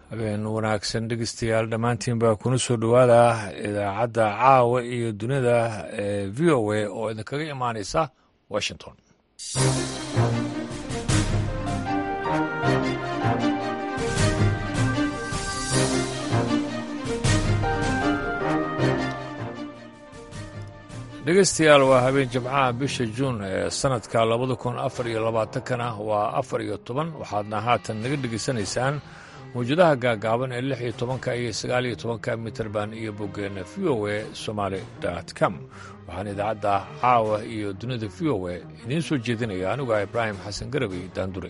habeen wanaagsan dhegeystayaal dhammaantiin baa kuna soo dhowaada idaacadda caawa iyo dunida ee v o a oo idinkaga imaanaysa washington dhegeystayaal waa habeen jimcaha bisha juun ee sanadka labada kun afar iyo labaatankana waa afar iyo toban waxaadna haatan naga dhegeysanaysaan mawjadaha gaagaaban ee lix iyo tobanka iyo sagaal iyo tobanka mitrband iyo boggeena v o a somaali com waxaan idaacadda caawa iyo dunida v o a idiin soo jeedinaya anigu ah ibraahim xasan garabey daanduray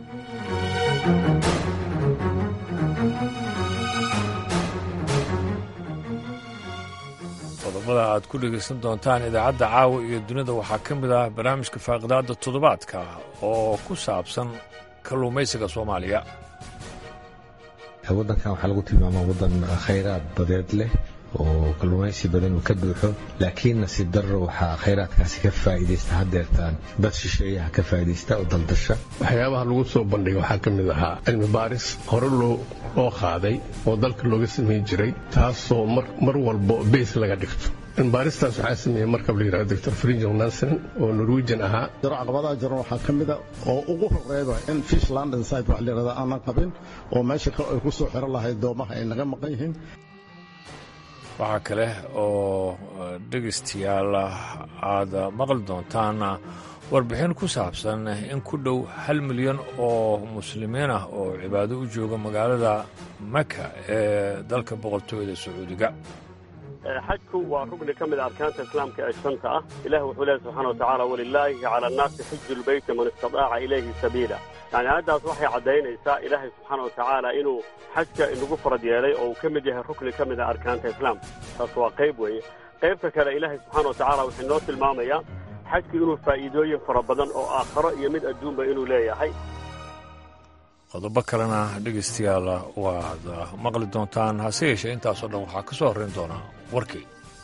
qodobada aad ku dhegaysan doontaan idaacadda caawa iyo dunida waxaa ka mid ah barnaamijka faaqidaadda toddobaadka oo ku saabsan kalluumaysiga soomaaliya waddankan waxaa lagu tilmaamaa waddan khayraad badeed leh oo kalluumaysi badan uu ka buuxo laakiin nasiib darro waxaa khayraadkaasi ka faa'iidaysta haddeertaan dad shisheeyaha ka faa'iidaysta oo daldasha waxyaabaha lagu soo bandhigay waxaa ka mid ahaa cilmi baaris hore loo qaaday oo dalka looga samayn jiray taasoo mar walbo beys laga dhigto cilmibaaristaas waxaa sameeyey markab la yidhahdo doctor frinjel nansen oo norwegian ahaa caqabadaha jiran waxaa ka mida oo ugu horeeba in fish land inside wax la yidhahdo aanan qabin oo meesha ay ku soo xiran lahayd doomaha ay naga maqan yihiin waxaa kale oo dhegaystayaal aad maqli doontaan warbixin ku saabsan in ku dhow hal milyan oo muslimiin ah oo cibaado u jooga magaalada maka ee dalka boqortooyada sacuudiga xajku waa rugni ka mid a arkaanta islaamka ee shanta ah ilah wuxuu leehay subxana watacaala walilaahi cala annaasi xiju lbeyti man istadaaca ilayhi sabiila yani aayaddaas waxay caddaynaysaa ilaahay subxaana wa tacaala inuu xajka inagu farad yeelay oo uu ka mid yahay rukni ka mid a arkaanta islaamka taas waa qayb weeye qaybta kale ilaahay subxaana wa tacala wuxuu inoo tilmaamayaa xajku inuu faa'iidooyin fara badan oo aakharo iyo mid adduunba inuu leeyahay qodobo kalena dhegaystayaal waad maqli doontaan hase yeeshee intaasoo dhan waxaa ka soo horrayn doonaa warkii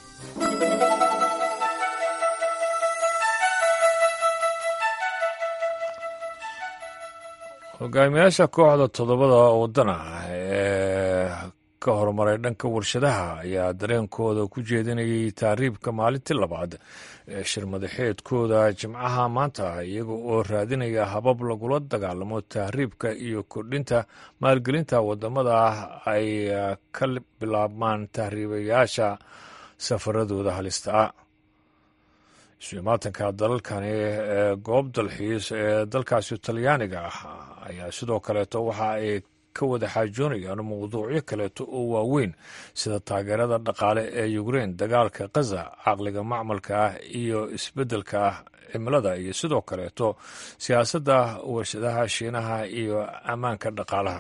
hogaamiyaasha kooxda toddobada waddan ah ee ka horumaray dhanka warshadaha ayaa dareenkooda ku jeedinayay taariibka maalintii labaad ee shirmadaxeedkooda jimcaha maanta iyaga oo raadinaya habab lagula dagaalamo tahriibka iyo kordhinta maalgelinta wadamada ay ka bilaabmaan tahriibayaasha safaradooda halista ah isu-imaatanka dalalkani ee goob dalxiis ee dalkaasi talyaaniga ah ayaa sidoo kaleeto waxa ay ka wada xaajoonayaan mawduucyo kaleeto oo waaweyn sida taageerada dhaqaale ee ukrein dagaalka khaza caqliga macmalka ah iyo isbeddelka cimilada iyo sidoo kaleeto siyaasadda warshadaha shiinaha iyo ammaanka dhaqaalaha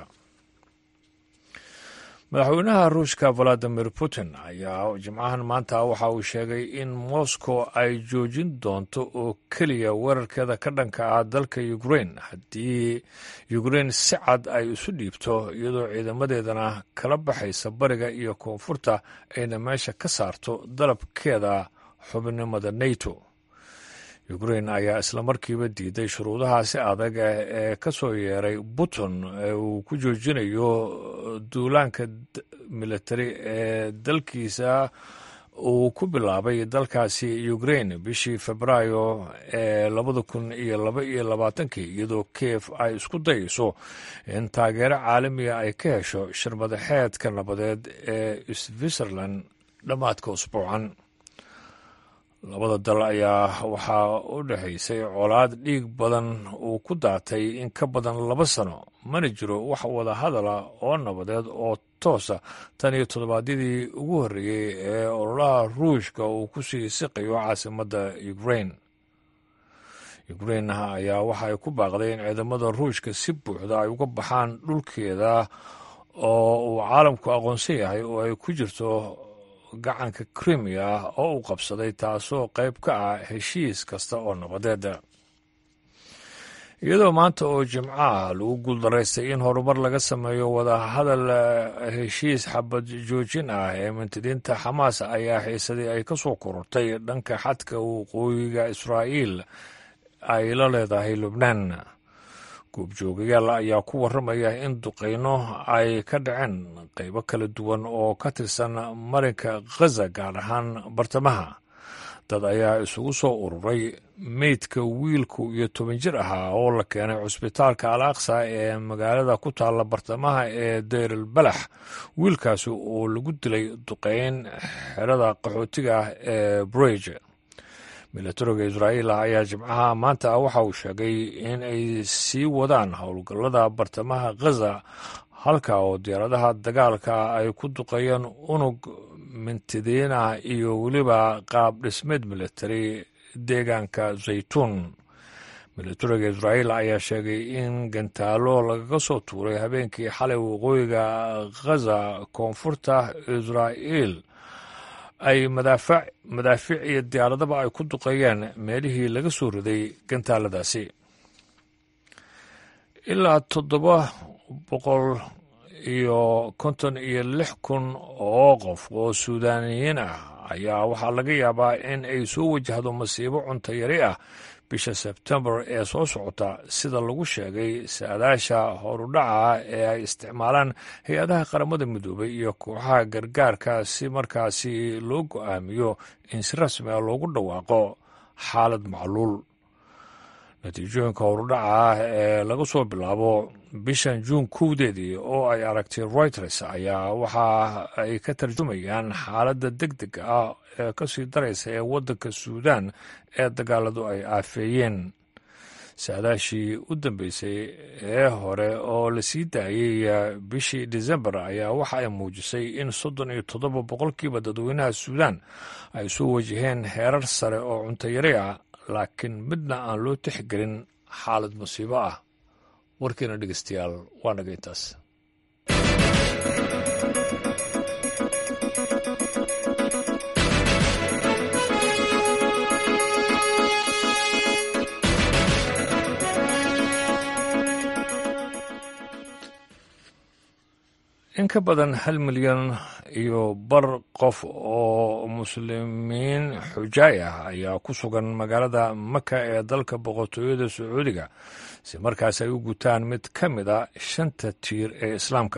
madaxweynaha ruushka valadimir putin ayaa jimcahan maanta waxa uu sheegay in moscow ay joojin doonto oo keliya weerarkeeda ka dhanka ah dalka ukrein haddii ukrein si cad ay isu dhiibto iyadoo ciidamadeedana kala baxaysa bariga iyo koonfurta ayna meesha ka saarto dalabkeeda xubinimada nato ukrein ayaa islamarkiiba diiday shuruudahaasi adag ee ka soo yeeray putin ee uu ku joojinayo duulaanka militari ee dalkiisa uu ku bilaabay dalkaasi ukrein bishii febraayo ee labada kun iyo laba iyo labaatankii iyadoo kiev ay isku dayayso in taageero caalamiga ay ka hesho shirmadaxeedka nabadeed ee switzerland dhammaadka usbuucan labada dal ayaa waxaa u dhexaysay colaad dhiig badan uu ku daatay in ka badan laba sano mana jiro wax wada hadala oo nabadeed oo toosa tan iyo toddobaadyadii ugu horreeyey ee ololaha ruushka uu ku sii siqayo caasimadda ukrein ukrein ayaa waxa ay ku baaqday in ciidamada ruushka si buuxda ay uga baxaan dhulkeeda oo uu caalamku aqoonsan yahay oo ay ku jirto gacanka krimiya oo uu qabsaday taasoo qayb ka ah heshiis kasta oo nabadeeda iyadoo maanta oo jimcaha lagu guuldaraystay in horumar laga sameeyo wadahadal heshiis xabad joojin ah ee mintidiinta xamaas ayaa xiisadii ay ka soo korortay dhanka xadka waqooyiga israa'iil ay la leedahay lubnaan goobjoogayaal ayaa ku warramaya in duqeyno ay ka dhaceen qaybo kala duwan oo ka tirsan marinka khaza gaar ahaan bartamaha dad ayaa isugu soo ururay meydka wiilku iyo toban jir ahaa oo la keenay cusbitaalka al aqsa ee magaalada ku taalla bartamaha ee dayral balax wiilkaasi oo lagu dilay duqeyn xerada qaxootiga ah ee brege milatariga israa'iil ayaa jimcaha maanta waxa uu sheegay in ay sii wadaan howlgallada bartamaha khaza halka oo diyaaradaha dagaalka ay ku duqeeyeen unug mintidiin ah iyo weliba qaab dhismeed militari deegaanka zaytuun milatariga israa'iil ayaa sheegay in gantaalo lagaga soo tuuray habeenkii xalay waqooyiga khaza koonfurta israa'iil ay madaafiic iyo diyaaradaba ay ku duqeeyeen meelihii laga soo riday gantaaladaasi ilaa toddoba boqol iyo konton iyo lix kun oo qof oo suudaaniyiin ah ayaa waxaa laga yaabaa in ay soo wajahdo masiibo cunto yari ah bisha sebtembar ee soo socota sida lagu sheegay saadaasha horudhaca ee ay isticmaalaan hay-adaha qaramada midoobay iyo kooxaha gargaarka si markaasi loo go-aamiyo in si rasmi ah loogu dhawaaqo xaalad macluul natiijooyinka horudhaca ah ee laga soo bilaabo bishan juun kowdeedii oo ay aragtay reuters ayaa waxa ay ka tarjumayaan xaaladda deg deg ah ee kasii daraysa ee waddanka suudaan ee dagaaladu ay aafeeyeen saadaashii u dambeysay ee hore oo la sii daayey bishii desembar ayaa waxa ay muujisay in soddon iyo toddoba boqolkiiba dadweynaha suudaan ay soo wajaheen heerar sare oo cuntayari ah laakiin midna aan loo tixgelin xaalad musiibo ah warkiina dhegeystayaal waa naga intaas in ka badan hal milyan iyo bar qof oo muslimiin xujaay ah ayaa ku sugan magaalada maka ee dalka boqortooyada sacuudiga si markaas ay u gutaan mid ka mid a shanta tiir ee islaamka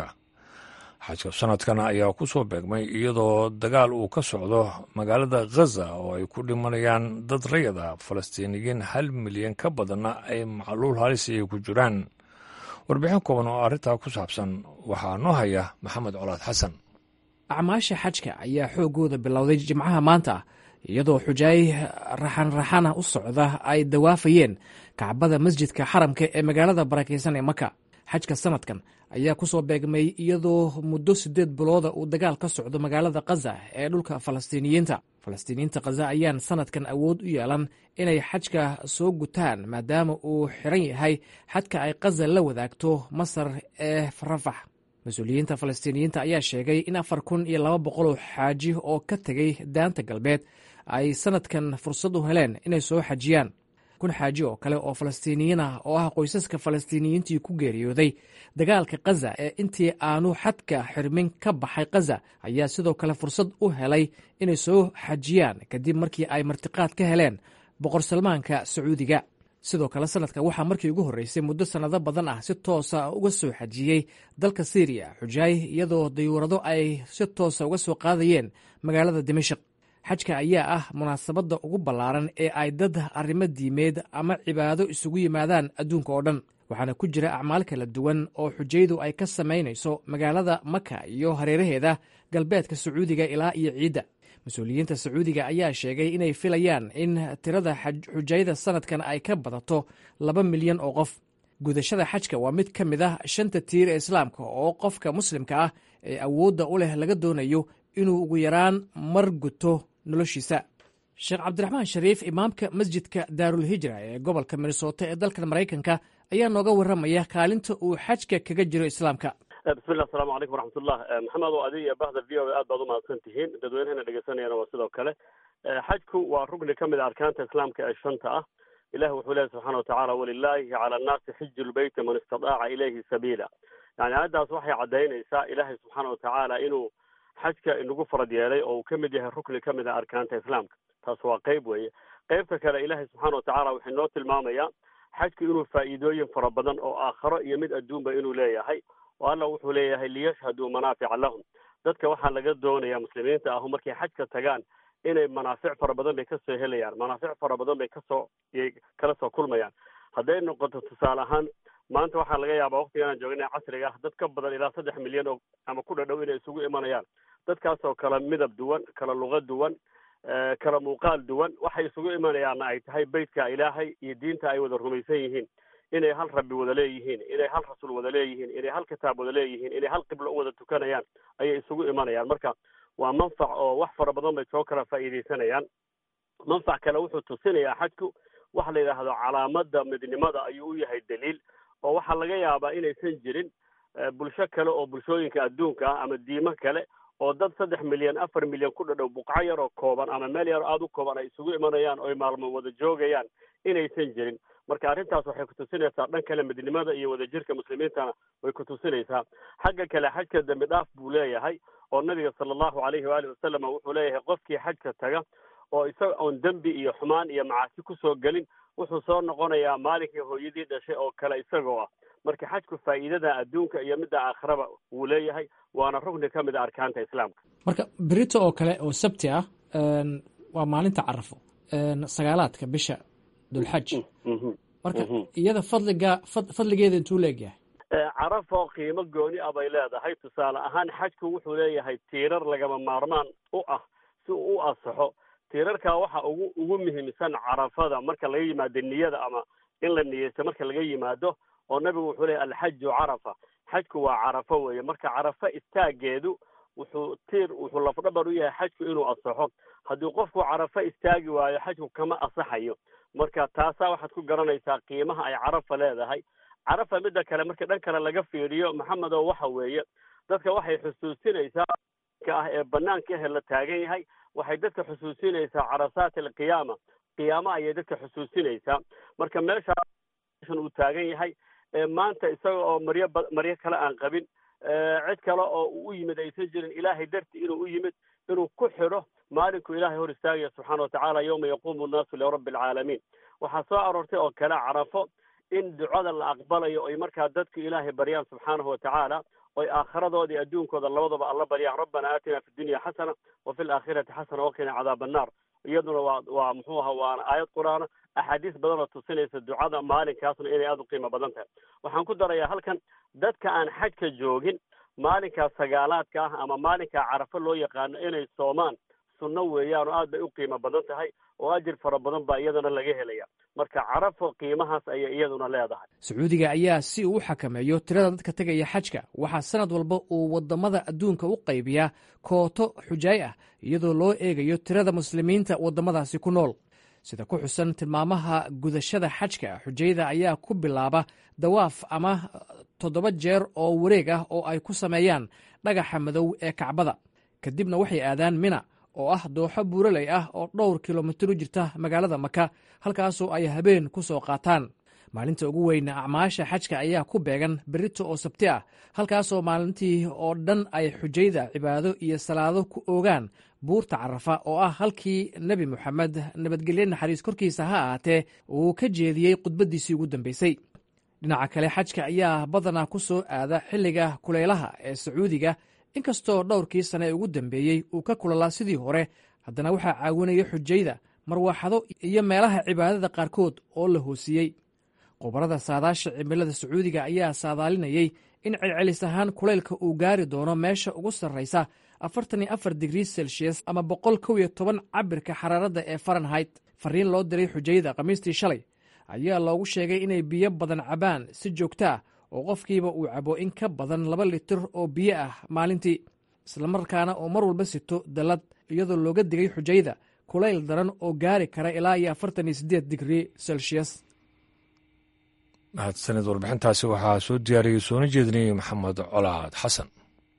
xajka sanadkan ayaa ku soo beegmay iyadoo dagaal uu ka socdo magaalada khaza oo ay ku dhimanayaan dad rayada falastiiniyiin hal milyan ka badanna ay macluul halis ay ku jiraan warbixin kooban oo arrintaa ku saabsan waxaa noo haya maxamed colaad xasan acmaasha xajka ayaa xoogooda bilowday jimcaha maanta iyadoo xujaay raxanraxana u socda ay dawaafayeen kacbada masjidka xaramka ee magaalada barakaysan ee maka xajka sanadkan ayaa ku soo beegmay iyadoo muddo siddeed bilooda uu dagaal ka socdo magaalada khaza ee dhulka falastiiniyiinta falastiiniyiinta khaza ayaan sanadkan awood u yeelan inay xajka soo gutaan maadaama uu xiran yahay xadka ay khaza la wadaagto masar ee rafax mas-uuliyiinta falastiiniyiinta ayaa sheegay in afar kun iyo laba boqol oo xaaji oo ka tegay daanta galbeed ay sanadkan fursad u heleen inay soo xajiyaan kun xaaji oo kale oo falastiiniyiin ah oo ah qoysaska falastiiniyiintii ku geeriyooday dagaalka khaza ee intii aanu xadka xirmin ka baxay khaza ayaa sidoo kale fursad u helay inay soo xajiyaan kadib markii ay martiqaad ka heleen boqor salmaanka sacuudiga sidoo kale sanadkan waxaa markii ugu horreysay muddo sannado badan ah si toosa uga soo xajiyey dalka syriya xujaay iyadoo dayuurado ay si toosa uga soo qaadayeen magaalada dimashik xajka ayaa ah munaasabadda ugu ballaaran ee ay dad arrimo diimeed ama cibaado isugu yimaadaan adduunka oo dhan waxaana ku jira acmaal kala duwan oo xujaydu ay ka samaynayso magaalada maka iyo hareeraheeda galbeedka sacuudiga ilaa iyo ciidda mas-uuliyiinta sacuudiga ayaa sheegay inay filayaan in tirada xujayda sanadkan ay ka badato laba milyan oo qof gudashada xajka waa mid ka mid ah shanta tiir ee islaamka oo qofka muslimka ah ee awoodda u leh laga doonayo inuu ugu yaraan mar guto noloshiisa sheekh cabdiraxmaan shariif imaamka masjidka daarulhijra ee gobolka minnesota ee dalkan maraykanka ayaa nooga warramaya kaalinta uu xajka kaga jiro islaamka bismillah asalaamu calaykum waraxmatullah maxamed oo adiga iyo bahda v o a aad baad umahadsan tihiin dadweynahana dhegeysanayana waa sidoo kale xajku waa rugni ka mid a arkaanta islaamka ee shanta ah ilahi wuxuu leeyahy subxana watacaala walilaahi cala annaasi xiju lbeyti man istadaaca ilayhi sabiila yani aayaddaas waxay caddaynaysaa ilaahay subxaana watacaala inuu xajka inagu farad yeelay oo uu ka mid yahay rukni ka mid a arkaanta islaamka taas waa qeyb weeye qeybta kale ilaahay subxaana watacaala wuxuu inoo tilmaamayaa xajku inuu faa'iidooyin fara badan oo aakharo iyo mid adduunba inuu leeyahay oo alla wuxuu leeyahay liyashhaduu manaafica lahum dadka waxaa laga doonaya muslimiinta ahu markay xajka tagaan inay manaafic fara badan bay kasoo helayaan manaafic fara badan bay kasoo yay kala soo kulmayaan hadday noqoto tusaale ahaan maanta waxaa laga yaabaa waktigan joogna casriga ah dad ka badan ilaa saddex milyan oo ama ku dhadhow inay isugu imanayaan dadkaasoo kala midab duwan kala luqa duwan kala muuqaal duwan waxay isugu imanayaanna ay tahay beytka ilaahay iyo diinta ay wada rumaysan yihiin inay hal rabbi wada leeyihiin inay hal rasuul wada leeyihiin inay hal kitaab wada leeyihiin inay hal qiblo u wada tukanayaan ayay isugu imanayaan marka waa manfac oo wax fara badan bay soo kala faa'iidaysanayaan manfac kale wuxuu tusinayaa xajku waxa la yidhaahdo calaamada midnimada ayuu u yahay daliil oo waxaa laga yaabaa inaysan jirin bulsho kale oo bulshooyinka adduunka ah ama diimo kale oo dad saddex milyan afar milyan ku dhadhow buqco yar oo kooban ama meel yar aada u kooban ay isugu imanayaan oo ay maalmo wada joogayaan inaysan jirin marka arrintaas waxay kutusinaysaa dhan kale midnimada iyo wadajirka muslimiintana way kutusinaysaa xagga kale xajka dembi dhaaf buu leeyahay oo nabiga sala allahu alayhi waalihi wasalam wuxuu leeyahay qofkii xajka taga oo isaga oon dembi iyo xumaan iyo macaasi kusoo gelin wuxuu soo noqonayaa maalinkii hooyadii dhashay oo kale isagoo ah marka xajku faa'iidada adduunka iyo midda aakhiraba wuu leeyahay waana rugni ka mid a arkaanta islaamka marka berito oo kale oo sabti ah waa maalinta carafo sagaalaadka bisha dulxaj marka iyada fadliga fadligeeda intuu leegyahay carafo qiimo gooni ah bay leedahay tusaale ahaan xajku wuxuu leeyahay tiirar lagama maarmaan u ah si uu u asaxo tiirarkaa waxa ugu ugu muhiimsan carafada marka laga yimaado niyada ama in la niyeysto marka laga yimaado oo nabigu wuxuu leeyahy alxaju carafa xajku waa carafo weeye marka carafo istaageedu wuxuu tiir wuxuu lafdhabar u yahay xajku inuu asaxo haddii qofku carafo istaagi waayo xajku kama asaxayo marka taasaa waxaad ku garanaysaa qiimaha ay carafa leedahay carafa midda kale marka dhan kale laga fiiriyo maxamedo waxa weeye dadka waxay xusuusinaysaa ka ah ee banaanka ahe la taagan yahay waxay dadka xusuusinaysaa carasaat alqiyaama qiyaama ayay dadka xusuusinaysaa marka meeshaan uu taagan yahay maanta isaga oo maryo maryo kale aan qabin cid kale oo uu u yimid aysan jirin ilaahay darti inuu u yimid inuu ku xidho maalinkuu ilaahay hor istaagaya subxaana watacaala yowma yaquumu annaasu lirabbi alcaalamiin waxaa soo aroortay oo kale carafo in ducada la aqbalayo oy markaa dadku ilaahay baryaan subxaanahu watacaala oy aakhiradoodii iyo adduunkooda labadaba alla baryaan rabbana aatina fi dunya xasana wa fi laakhirati xasana waqina cadaaba annaar iyaduna waa waa muxuu aha waana aayad qur-aana axaadiis badan oo tusinaysa ducada maalinkaasna inay aada u qiimo badan tahay waxaan ku darayaa halkan dadka aan xajka joogin maalinkaa sagaalaadka ah ama maalinkaa carafo loo yaqaano inay soomaan sunno weeyaan oo aad bay u qiimo badan tahay oo ajir fara badan baa iyadana laga helaya marka carafo qiimahaas ayay iyaduna leedahay sacuudiga ayaa si uu u xakameeyo tirada dadka tegaya xajka waxaa sanad walba uu wadamada adduunka u qaybiyaa kooto xujaay ah iyadoo loo eegayo tirada muslimiinta wadamadaasi ku nool sida ku xusan tilmaamaha gudashada xajka xujayda ayaa ku bilaaba dawaaf ama toddoba jeer oo wareeg ah oo ay ku sameeyaan dhagaxa madow ee kacbada kadibna waxay aadaan mina oo ah dooxo buuraley ah oo dhowr kilomitir u jirta magaalada maka halkaasoo ay habeen ku soo qaataan maalinta ugu weyn acmaasha xajka ayaa ku beegan berito oo sabti ah halkaasoo maalintii oo dhan ay xujayda cibaado iyo salaado ku oogaan buurta carafa oo ah halkii nebi moxamed nabadgelye naxariis korkiisa ha ahaatee uu ka jeediyey khudbaddiisii ugu dambeysay dhinaca kale xajka ayaa badanaa ku soo aada xilliga kulaylaha ee sacuudiga inkastoo dhowrkii sane ee ugu dambeeyey uu ka kulalaa sidii hore haddana waxaa caawinaya xujayda marwaaxado iyo meelaha cibaadada qaarkood oo la hoosiyey khubarada saadaasha cimilada sacuudiga ayaa saadaalinayey in celcelis ahaan kulaylka uu gaari doono meesha ugu sarraysa afartan iyo afar digrii celsius ama boqol kow iyo toban cabirka xaraaradda ee farenhait fariin loo diray xujayda khamiistii shalay ayaa loogu sheegay inay biyo badan cabaan si joogto ah oo qofkiiba uu cabo in ka badan laba litir oo biyo ah maalintii islamarkaana oo mar walba sito dallad iyadoo looga digay xujayda kulayl daran oo gaari kara ilaa iyo afartan iyo siddeed digrii celsius mahadsanid warbixintaasi waxaa soo diyaariyey soona jeedinayay maxamed colaad xasan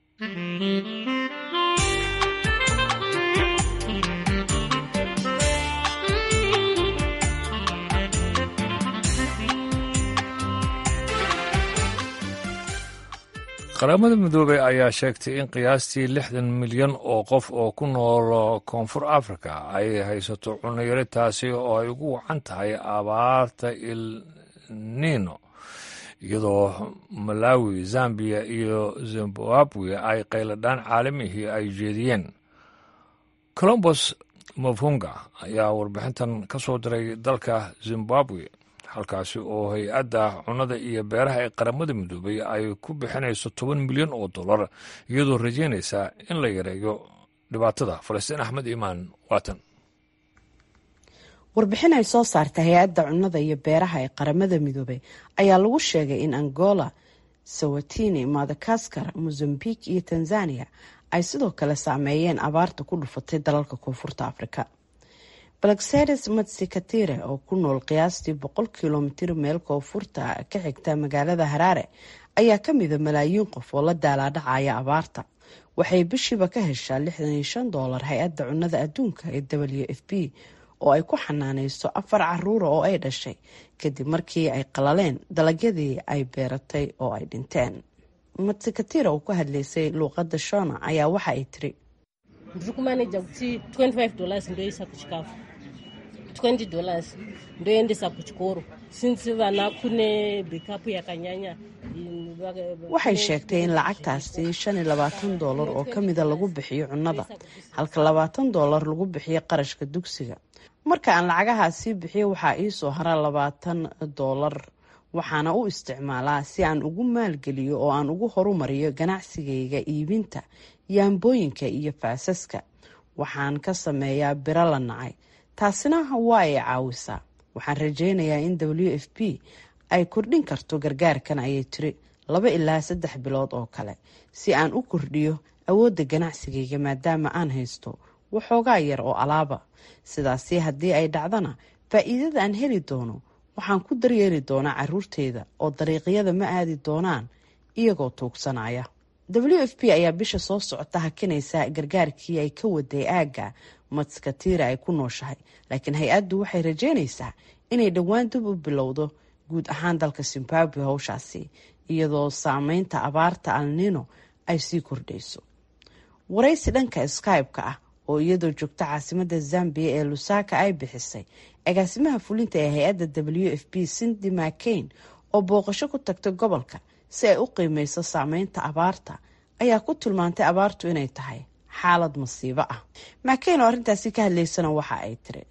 qaramada midoobey ayaa sheegtay in qiyaastii lixdan milyan oo qof oo ku nool koonfur africa ay haysato cunayaro taasi oo ay ugu wacan tahay abaarta il nino iyadoo malawi zambiya iyo zimbabwe ay qayladhaan caalamihii ay jeediyeen colombos mafhunga ayaa warbixintan ka soo diray dalka zimbabwe halkaasi oo hay-adda cunnada iyo beeraha ee qaramada midoobay ay ku bixinayso toban milyan oo dollar iyadoo rajeynaysa in la yareeyo dhibaatada falastiin axmed imaan waatan warbixin ay soo saartay hay-adda cunnada iyo beeraha ee qaramada midoobay ayaa lagu sheegay in angola sawatini madagaskar mozambique iyo tanzania ay sidoo kale saameeyeen abaarta ku dhufatay dalalka koonfurta afrika balaksedes matsikatire oo ku nool qiyaastii boqol kilomitir meel koonfurta ka xigta magaalada haraare ayaa kamida malaayiin qof oo la daalaadhacaya abaarta waxay bishiiba ka heshaa lixdan iyo shan doolar hay-adda cunnada adduunka ee w f b oo ay ku xanaaneyso afar caruura oo ay dhashay kadib markii ay qalaleen dalagyadii ay beeratay oo ay dhinteen matsikatira oo ku hadlaysay luuqada shona ayaa waxa ay tiri waxay sheegtay in lacagtaasi shan iyo labaatan doolar oo kamida lagu bixiyo cunnada halka labaatan doolar lagu bixiyo qarashka dugsiga marka aan lacagahaasii bixiyo waxaa iisoo hara labaatan doolar waxaana u isticmaalaa si aan ugu maalgeliyo oo aan ugu horumariyo ganacsigayga iibinta yaambooyinka iyo faasaska waxaan ka sameeyaa biro la nacay taasina waa ay caawisaa waxaan rajeynayaa in w f b ay kordhin karto gargaarkan ayay tiri laba ilaa saddex bilood oo kale si aan u kordhiyo awoodda ganacsigayga maadaama aan haysto waxoogaa yar oo alaaba sidaasi haddii ay dhacdana faa-iidada aan heli doono waxaan ku daryeeli doonaa caruurteyda oo dariiqyada ma aadi doonaan iyagoo tuugsanaya w f b ayaa bisha soo socota hakinaysa gargaarkii ay ka waday aagga matskatira ay ku nooshahay laakiin hay-addu waxay rajeynaysaa inay dhowaan dib u bilowdo guud ahaan dalka zimbabwe howshaasi iyadoo saameynta abaarta alnino ay sii kordhayso waraysi dhanka skybe-ka ah oo iyadoo joogta caasimada zambiya ee lusaka ay bixisay agaasimaha fulinta ee hay-adda w f b cindy mccain oo booqasho ku tagtay gobolka si ay u qiimeyso saameynta abaarta ayaa ku tilmaantay abaartu inay tahay xaalad masiibo ah mccain oo arrintaasi ka hadlaysana waxa ay tiri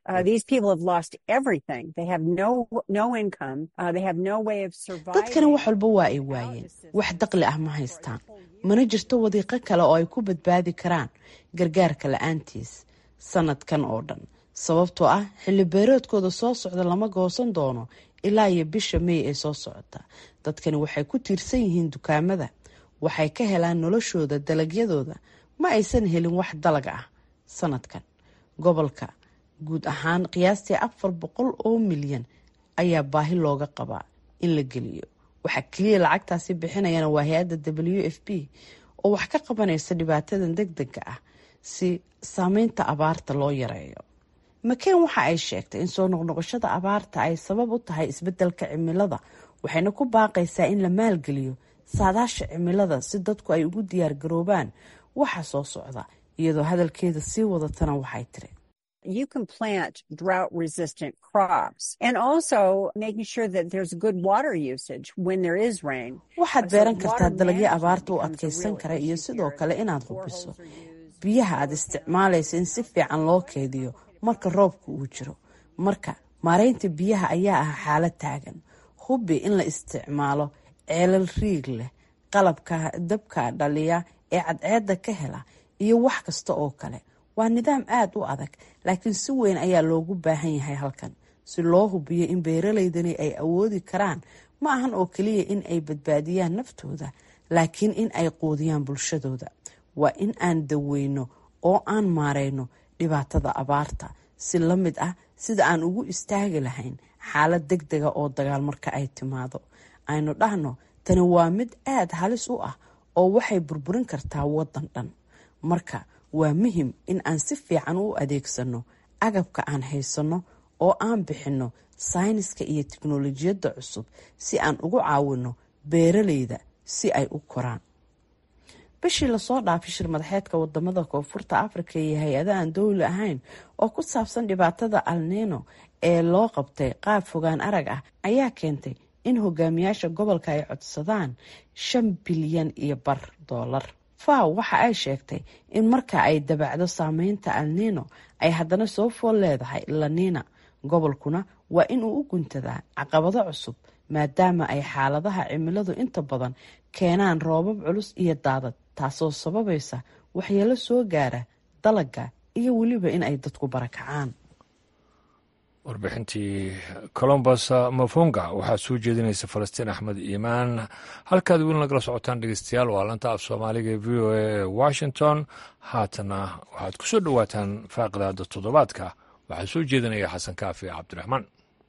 dadkani wax walba waa ay waayeen wax daqli ah ma haystaan mana jirto wadiiqo kale oo ay ku badbaadi karaan gargaarka la-aantiis sanadkan oo dhan sababtoo ah xilli beeroodkooda soo socda lama goosan doono ilaa iyo bisha mey ee soo socota dadkani waxay ku tiirsan yihiin dukaamada waxay ka helaan noloshooda dalagyadooda ma aysan helin wax dalag ah sanadkan gobolka guud ahaan qiyaastii afar boqol oo milyan ayaa baahi looga qabaa in la geliyo waxaa keliya lacagtaasi bixinayana waa hay-adda w f b oo wax ka qabanaysa dhibaatadan deg dega ah si saameynta abaarta loo yareeyo maken waxa ay sheegtay in soo noqnoqoshada abaarta ay sabab u tahay isbedelka cimilada waxayna ku baaqaysaa in la maalgeliyo saadaasha cimilada si dadku ay ugu diyaar garoobaan waxa soo socda iyadoo hadalkeeda sii wadatana waxay tiri you can plant drought resistant crops and also making sure that there's good water usage when there is rain. waxaad beeran kartaa dalagyo abaarta u adkeysan kara iyo sidoo kale inaad hubiso biyaha aad isticmaalaysa in si fiican loo keediyo marka roobka uu jiro marka maareynta biyaha ayaa ah xaalad taagan hubi in la isticmaalo ceelal riig leh qalabka dabka dhaliya ee cadceedda ka hela iyo wax kasta oo kale waa nidaam aada u adag laakiin si weyn ayaa loogu baahan yahay halkan si loo hubiyo in beeralaydani ay awoodi karaan ma ahan oo keliya in ay badbaadiyaan naftooda laakiin in ay quudiyaan bulshadooda waa in aan daweyno oo aan maareyno dhibaatada abaarta si la mid ah sida aan ugu istaagi lahayn xaalad deg dega oo dagaal marka ay timaado aynu dhahno tani waa mid aada halis u ah oo waxay burburin kartaa waddan dhan marka waa muhim in aan si fiican u adeegsano agabka aan haysanno oo aan bixinno sayniska iyo tiknolojiyadda cusub si aan ugu caawino beeralayda si ay u koraan bishii lasoo dhaafay shir madaxeedka wadamada koonfurta afrika iyo hay-ada aan dowli ahayn oo ku saabsan dhibaatada alnino ee loo qabtay qaab fogaan arag ah ayaa keentay in hogaamiyaasha gobolka ay codsadaan shan bilyan iyo bar doolar faw waxa ay sheegtay in marka ay dabacdo saameynta alnino ay haddana soo fool leedahay lanina gobolkuna waa inuu u guntadaa caqabado cusub maadaama ay xaaladaha cimiladu inta badan keenaan roobab culus iyo daadad taasoo sababaysa waxyeelo soo gaara dalaga iyo weliba in ay dadku barakacaan warbixintii colombos mafonga waxaa soo jeedinaysa falastiin axmed iimaan halkaad weli nagala socotaan dhegeystayaal waa lanta af soomaaliga ee v o a ee washington haatana waxaad ku soo dhowaataan faaqidaada toddobaadka waxaa soo jeedinaya xasan kaafi cabdiraxmaan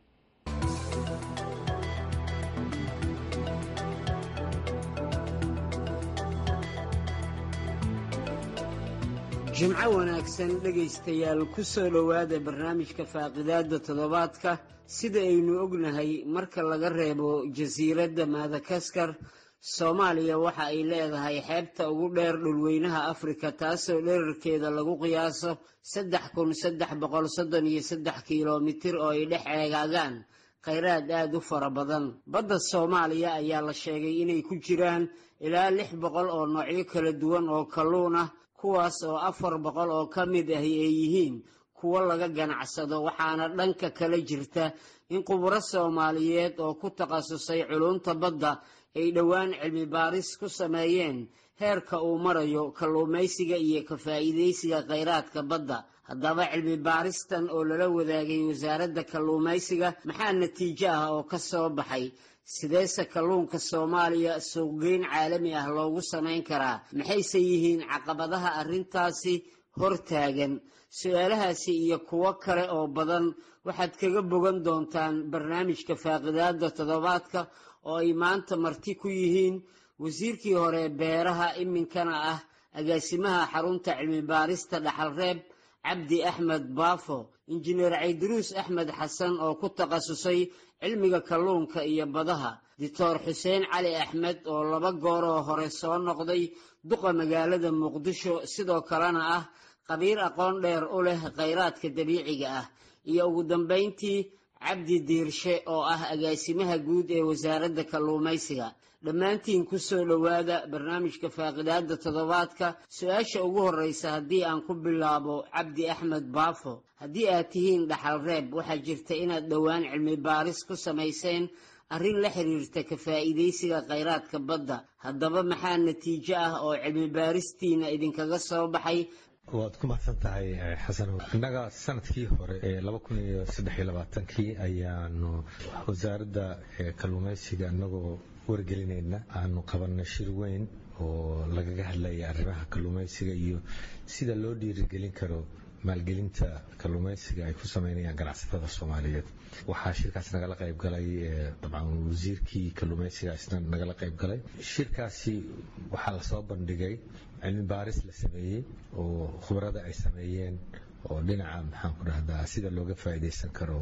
jimco wanaagsan dhegaystayaal ku soo dhowaada barnaamijka faaqidaadda toddobaadka sida aynu ognahay marka laga reebo jasiiradda madakaskar soomaaliya waxa ay leedahay xeebta ugu dheer dhulweynaha afrika taasoo dherarkeeda lagu qiyaaso saddex kun saddex boqol soddon iyo saddex kilomitir oo ay dhex eegaagaan khayraad aada u fara badan badda soomaaliya ayaa la sheegay inay ku jiraan ilaa lix boqol oo noocyo kala duwan oo kalluun ah kuwaas oo afar boqol oo ka mid ahi ay yihiin kuwo laga ganacsado waxaana dhanka kale jirta in khuburo soomaaliyeed oo ku takhasusay culunta badda ay dhowaan cilmi baaris ku sameeyeen heerka uu marayo kalluumaysiga iyo ka faa'iidaysiga khayraadka badda haddaba cilmi baaristan oo lala wadaagay wasaaradda kalluumaysiga maxaa natiijo ah oo ka soo baxay sideese kalluunka soomaaliya suuqgeyn caalami ah loogu samayn karaa maxayse yihiin caqabadaha arrintaasi hortaagan su-aalahaasi iyo kuwo kale oo badan waxaad kaga bogan doontaan barnaamijka faaqidaada toddobaadka oo ay maanta marti ku yihiin wasiirkii hore beeraha iminkana ah agaasimaha xarunta cilmi baarista dhaxalreeb cabdi axmed baafo injineer cayduruus axmed xasan oo ku takhasusay cilmiga kalluunka iyo badaha doctor xuseen cali axmed oo laba gooroo hore soo noqday duqa magaalada muqdisho sidoo kalena ah khabiir aqoon dheer u leh khayraadka dabiiciga ah iyo ugu dambayntii cabdi diirshe oo ah agaasimaha guud ee wasaaradda kalluumaysiga dhammaantiin ku soo dhowaada barnaamijka faaqidaada toddobaadka su-aasha ugu horreysa haddii aan ku bilaabo cabdi axmed baafo haddii aad tihiin dhaxal reeb waxaa jirta inaad dhowaan cilmi baaris ku samayseen arrin la xiriirta ka faa'iidaysiga khayraadka badda haddaba maxaa natiijo ah oo cilmi baaristiina idinkaga soo baxay waad ku mahadsan tahay xasan innaga sanadkii hore ee laba kun iyo saddex iyo labaatankii ayaanu wasaaradda kalluumaysiga inagoo wargelinayna aanu qabanay shir weyn oo lagaga hadlaya arrimaha kalluumaysiga iyo sida loo dhiirigelin karo maalgelinta kalluumaysiga ay ku sameynayaan ganacsatada soomaaliyeed waxaa shirkaas nagala qayb galay dabcan wasiirkii kalluumaysiga isna nagala qayb galay shirkaasi waxaa lasoo bandhigay cilmi baaris la sameeyey oo khubarada ay sameeyeen oo dhinaca maxaan ku dhahdaa sida looga faa'iidaysan karo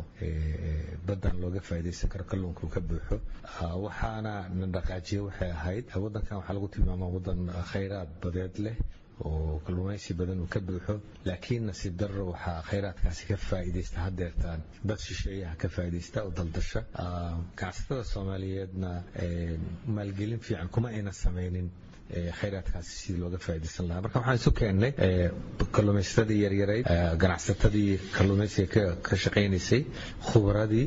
baddan looga faa'iidaysan karo kalluunka uu ka buuxo waxaana na dhaqaajiye waxay ahayd waddankan waxaa lagu tilmaamaa waddan khayraad badeed leh oo kalluumaysi badan uu ka buuxo laakiin nasiib darro waxaa khayraadkaasi ka faa'iidaysta haddeertaan dad shisheeyaha ka faa'iidaysta oo daldasha ganacsatada soomaaliyeedna maalgelin fiican kuma ayna samaynin khayraadkaasi sidii looga faa'iidaysan lahaa marka waxaan isu keennay kalluumaysatadii yaryarayd ganacsatadii kalluumaysiga ka shaqaynaysay khubaradii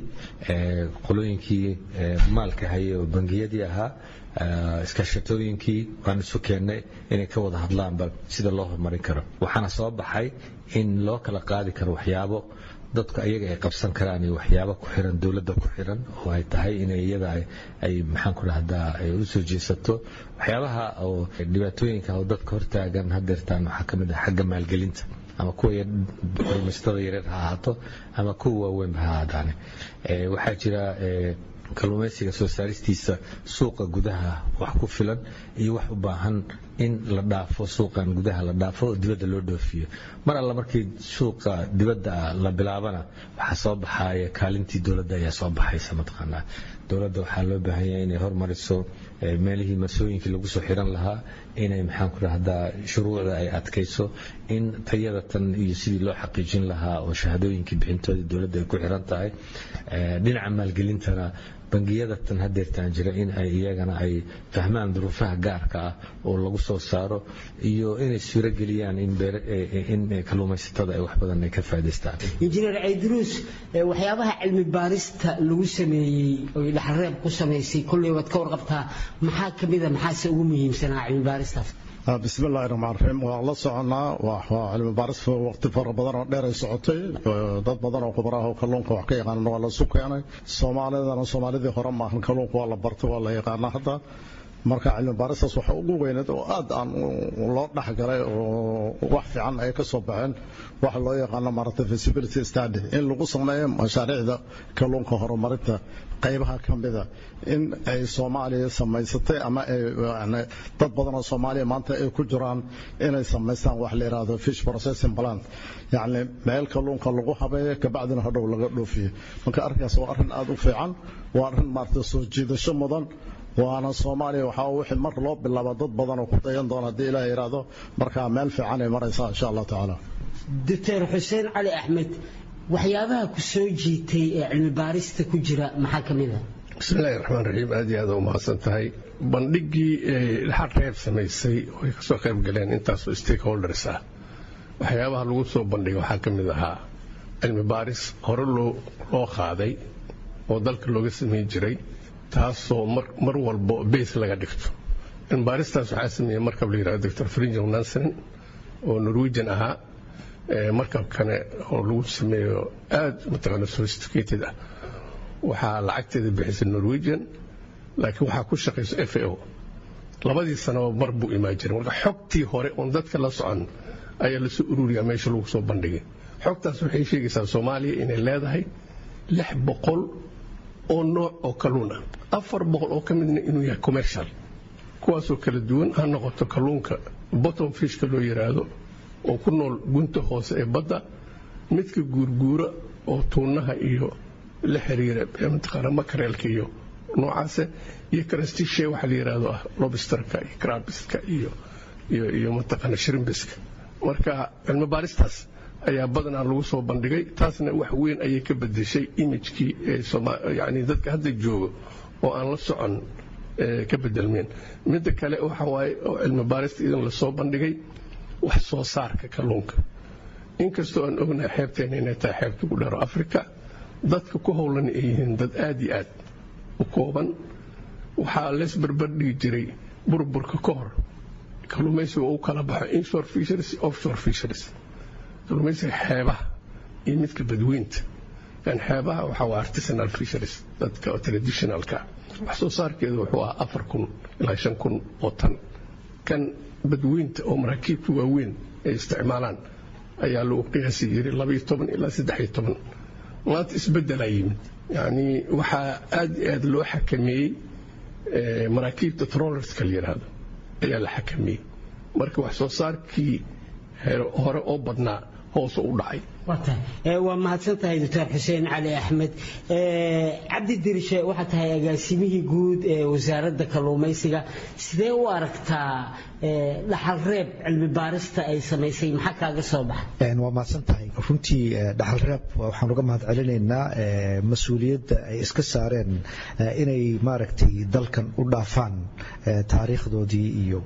qolooyinkii maalka hayay oo bangiyadii ahaa iskaashatooyinkii waan isu keennay inay ka wada hadlaanba sida loo horumarin karo waxaana soo baxay in loo kala qaadi karo waxyaabo dadku ayaga ay qabsan karaan iyo waxyaabo ku xiran dowladda ku xiran oo ay tahay inay iyada ay maxaan ku dhahdaa ay u soo jeesato waxyaabaha oo dhibaatooyinka oo dadka hortaagan hadeertaan waxaa ka mid ah xagga maalgelinta ama kuwa kalluumaysatada yareer ha ahaato ama kuwa waaweynba ha ahaadaane waxaa jira kalluumaysiga soo saaristiisa suuqa gudaha wax ku filan iyo wax u baahan in la dhaafo suuqan gudaha la dhaafo oo dibadda loo dhoofiyo mar alla markii suuqa dibadda la bilaabana waxaa soo baxaya kaalintii dowladda ayaa soo baxaysa mataqaanaa dowladda waxaa loo baahan yahay inay hormariso meelihii masooyinkii lagu soo xiran lahaa inay maxaan ku rahdaa shuruucda ay adkayso in tayada tan iyo sidii loo xaqiijin lahaa oo shahaadooyinkii bixintooda dowladda ay ku xiran tahay dhinaca maalgelintana bangiyada tan hadeertaan jira in ay iyagana ay fahmaan duruufaha gaarka ah oo lagu soo saaro iyo inay suurageliyaan in kalluumaysatada ay wax badan ay ka faa'idaystaan injineer caydiruus waxyaabaha cilmi baarista lagu sameeyey oy dhaxalreeb ku samaysay kolley waad ka warqabtaa maxaa ka mida maxaase ugu muhiimsanaa cilmi baaristaas bismi illaahi raxmaan raxiim waan la soconaa waa cilmi baaris waqti fara badan oo dheer ay socotay dad badan oo khubaraah oo kalluunka wax ka yaqaanana waa lasu keenay soomaalidana soomaalidii hore maahan kalluunka waa la bartay waa la yaqaanaa hadda marka cilmi baaristaas waxa ugu weyneed oo aad aan loo dhexgalay oo wax fiican ay ka soo baxeen waxa loo yaqaano maaragtay feasibility study in lagu sameeyo mashaariicda kalluunka horumarinta qaybaha ka mida in ay soomaaliya samaysatay ama ay dad badan oo soomaaliya maanta ay ku jiraan inay samaystaan wax la yidhaahdo fish processing plant yacni meel kalluunka lagu habeeyo kabacdina hadhow laga dhoofiyo marka arrinkaas waa arrin aad u fiican waa arrin maaragtay soo jiidasho mudan waana soomaaliya waxaa wixii mar loo bilaaba dad badan oo ku dayan doona haddii ilaah yidhaahdo markaa meel fiican ay maraysaa insha allah tacaala doctor xuseen cali axmed waxyaabaha ku soo jiitay ee cilmi baarista ku jira maxaa ka mid a bismillahi raxmaan raxiim aad iyo aad u mahadsan tahay bandhigii dhaxal reeb samaysay oo ay kasoo qayb galeen intaasoo stakeholders ah waxyaabaha lagu soo bandhigay waxaa ka mid ahaa cilmi baaris hore loo qaaday oo dalka looga samayn jiray taasoo mar walbo beys laga dhigto cilmi baaristaas waxaa sameeyey markab la yidhahdo doctor frinjel nansen oo norwegian ahaa markabkane oo lagu sameeyo aad mataqaana sophisticated ah waxaa lacagteeda bixisay norwegian laakiin waxaa ku shaqayso f a o labadii sanaba mar buu imaan jiray marka xogtii hore oon dadka la socon ayaa lasoo ururiyaa meesha lagu soo bandhigay xogtaas waxay sheegaysaa soomaaliya inay leedahay lix boqol oo nooc oo kalluun ah afar boqol oo ka midna inuu yahay commercial kuwaasoo kala duwan ha noqoto kalluunka bottom fishka loo yidhaahdo oo ku nool gunta hoose ee badda midka guurguura oo tuunaha iyo la xiriira mataqaana makareelka iyo noocaase iyo karastishe waxa la yidhaahdo ah lobsterka iyo krabiska iyo iyo iyo mataqaana shrimbiska marka cilmi baaristaas ayaa badanaa lagu soo bandhigay taasna wax weyn ayay ka bedeshay imijkii yani dadka hadda joogo oo aan la socon ka bedelmeen midda kale waxa waaye oo cilmi baarista idan lasoo bandhigay wax soo saarka kalluunka inkastoo aan ognahay xeebteena inay tahay xeebta ugu dheero africa dadka ku howlan ay yihiin dad aad iyo aad u kooban waxaa lees barbardhigi jiray burburka ka hor kalluumaysiga uu kala baxo inshore fisheries offshore fisheries kalluumaysiga xeebaha iyo midka badweynta kan xeebaha waxaa waa artisanal fisheries dadka traditionalka wax soo saarkeedu wuxuu ahaa afar kun ilaa shan kun oo tan kan badweynta oo maraakiibta waaweyn ay isticmaalaan ayaa lagu qiyaasi jiray labaiyo toban ilaa saddexiyo toban maanta isbeddelaa yimid yacni waxaa aad iyo aad loo xakameeyey maraakiibta trollerska la yidhaahdo ayaa la xakameeyey marka wax soo saarkii hore oo badnaa hoose u dhacay waa mahadsan tahay doctor xuseen cali axmed cabdi dirishe waxaa tahay agaasimihii guud ee wasaaradda kalluumaysiga sidee u aragtaa dhaxal reeb cilmi baarista ay samaysay maxaa kaaga soo baxa waa mahadsan tahay runtii dhaxal reeb waxaan uga mahad celinaynaa mas-uuliyadda ay iska saareen inay maaragtay dalkan u dhaafaan taariikhdoodii iyo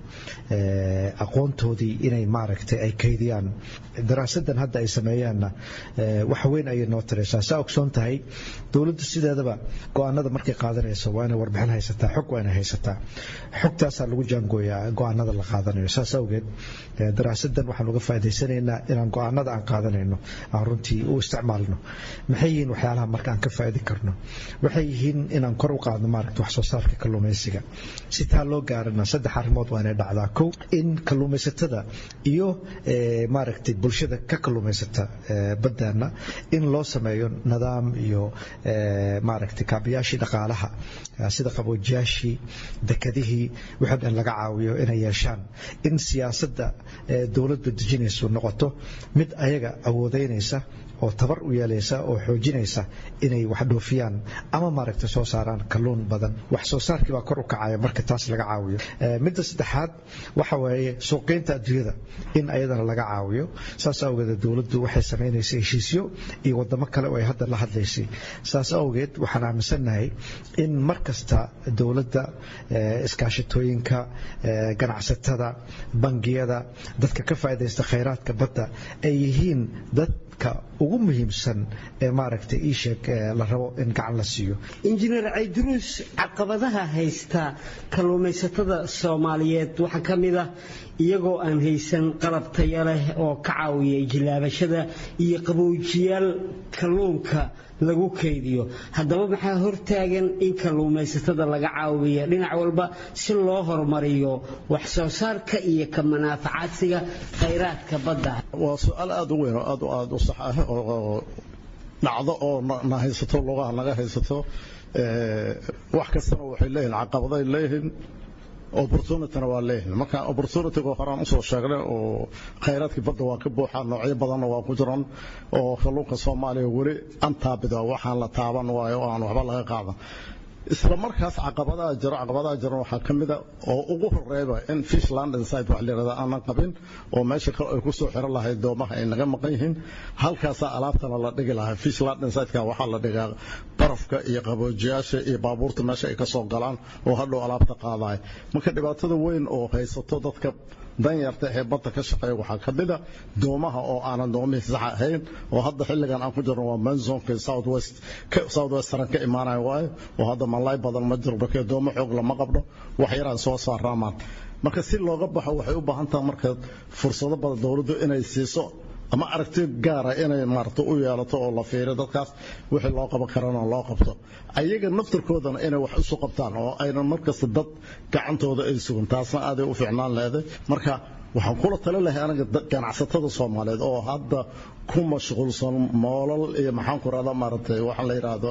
aqoontoodii inay maaragtay ay kaydiyaan daraasadan hadda ay sameeyaanna wax weyn ayay noo taraysaa saa ogsoon tahay dowladdu sideedaba go-aanada markay qaadanayso waa inay warbixin haysataa xog waa inay haysataa xogtaasaa lagu jaangooyaa go-aanada la qaadanayo saas awgeed daraasadan waxaan uga faa'idaysanaynaa inaan go-aanada aan qaadanayno aan runtii u isticmaalno maxay yihiin waxyaalaha marka aan ka faa'idi karno waxay yihiin inaan kor u qaadno maaragta wax soo saarka kalluumaysiga si taa loo gaarana saddex arrimood waa inay dhacdaa kow in kalluumaysatada iyo maaragtay bulshada ka kalluumaysata baddaana in loo sameeyo nidaam iyo maaragtay kaabayaashii dhaqaalaha sida qaboojiyaashii dekadihii wixii dhan laga caawiyo inay yeeshaan in siyaasadda dowladda dejinaysu noqoto mid ayaga awoodeynaysa oo tabar u yeelaysa oo xoojinaysa inay wax dhoofiyaan ama maaragtay soo saaraan kalluun badan wax soo saarkii baa kor u kacaya marka taas laga caawiyo midda saddexaad waxa waaye suuqgeynta adduunyada in ayadana laga caawiyo saas awgeed dowladdu waxay samaynaysay heshiisyo iyo wadamo kale oo ay hadda la hadlaysay saas awgeed waxaan aaminsannahay in mar kasta dowladda iskaashatooyinka ganacsatada bangiyada dadka ka faa'iidaysta khayraadka badda ay yihiin dadka ugu muhiimsan ee maaragtay ii sheeg la rabo in gacan la siiyo injineer cayduruus caqabadaha haysta kalluumaysatada soomaaliyeed waxaa ka mid ah iyagoo aan haysan qalab taya leh oo ka caawiya jilaabashada iyo qabowjiyaal kalluunka lagu kaydiyo haddaba maxaa hortaagan in kalluumaysatada laga caawiya dhinac walba si loo horumariyo wax soo saarka iyo ka manaafacaadsiga khayraadka badda waa su-aal aada u weyn oo aad aada u sax ah oo dhacdo oo na haysato lugaha naga haysato wax kastana waxay leeyihin caqabaday leeyihiin opportunityna waa leeyihin marka opportunityga horaan usoo sheegnay oo khayraadkii badda waa ka buuxaa noocyo badanna waa ku jiran oo kalluunka soomaaliya weli antaabida waxaan la taaban waayo oo aan waxba laga qaadan isla markaas caqabadaha jiro caqabadaha jiran waxaa ka mid a oo ugu horeeyba in fish land inside wax la yidhahda aanan qabin oo meesha kale ay ku soo xiran lahayd doomaha ay naga maqan yihiin halkaasaa alaabtana la dhigi lahaa fish land inside-ka waxaa la dhigaa barafka iyo qaboojiyaasha iyo baabuurta meesha ay ka soo galaan oo hadhow alaabta qaadaya marka dhibaatada weyn oo haysato dadka danyarta ee badda ka shaqeeya waxaa ka mid a doomaha oo aanan doomihii sax ahayn oo hadda xilligan aan ku jirno waa manzonka southwest southwestern ka imaanaya waayo oo hadda malay badan ma jiro markee doomo xoog lama qabdho wax yaraan soo saaraa maan marka si looga baxo waxay u baahan tahay marka fursado badan dowladdu inay siiso ama aragti gaara inay maarata u yeelato oo la fiiriyo dadkaas wixii loo qaban karana loo qabto ayaga naftarkoodana inay wax isu qabtaan oo aynan markasta dad gacantooda ay sugan taasna aaday u fiicnaan leeday marka waxaan kula tali lahay aniga ganacsatada soomaaliyeed oo hadda ku mashquulsan moolal iyo maxaan ku rahdaa maaragtay waxaan la yidhaahdo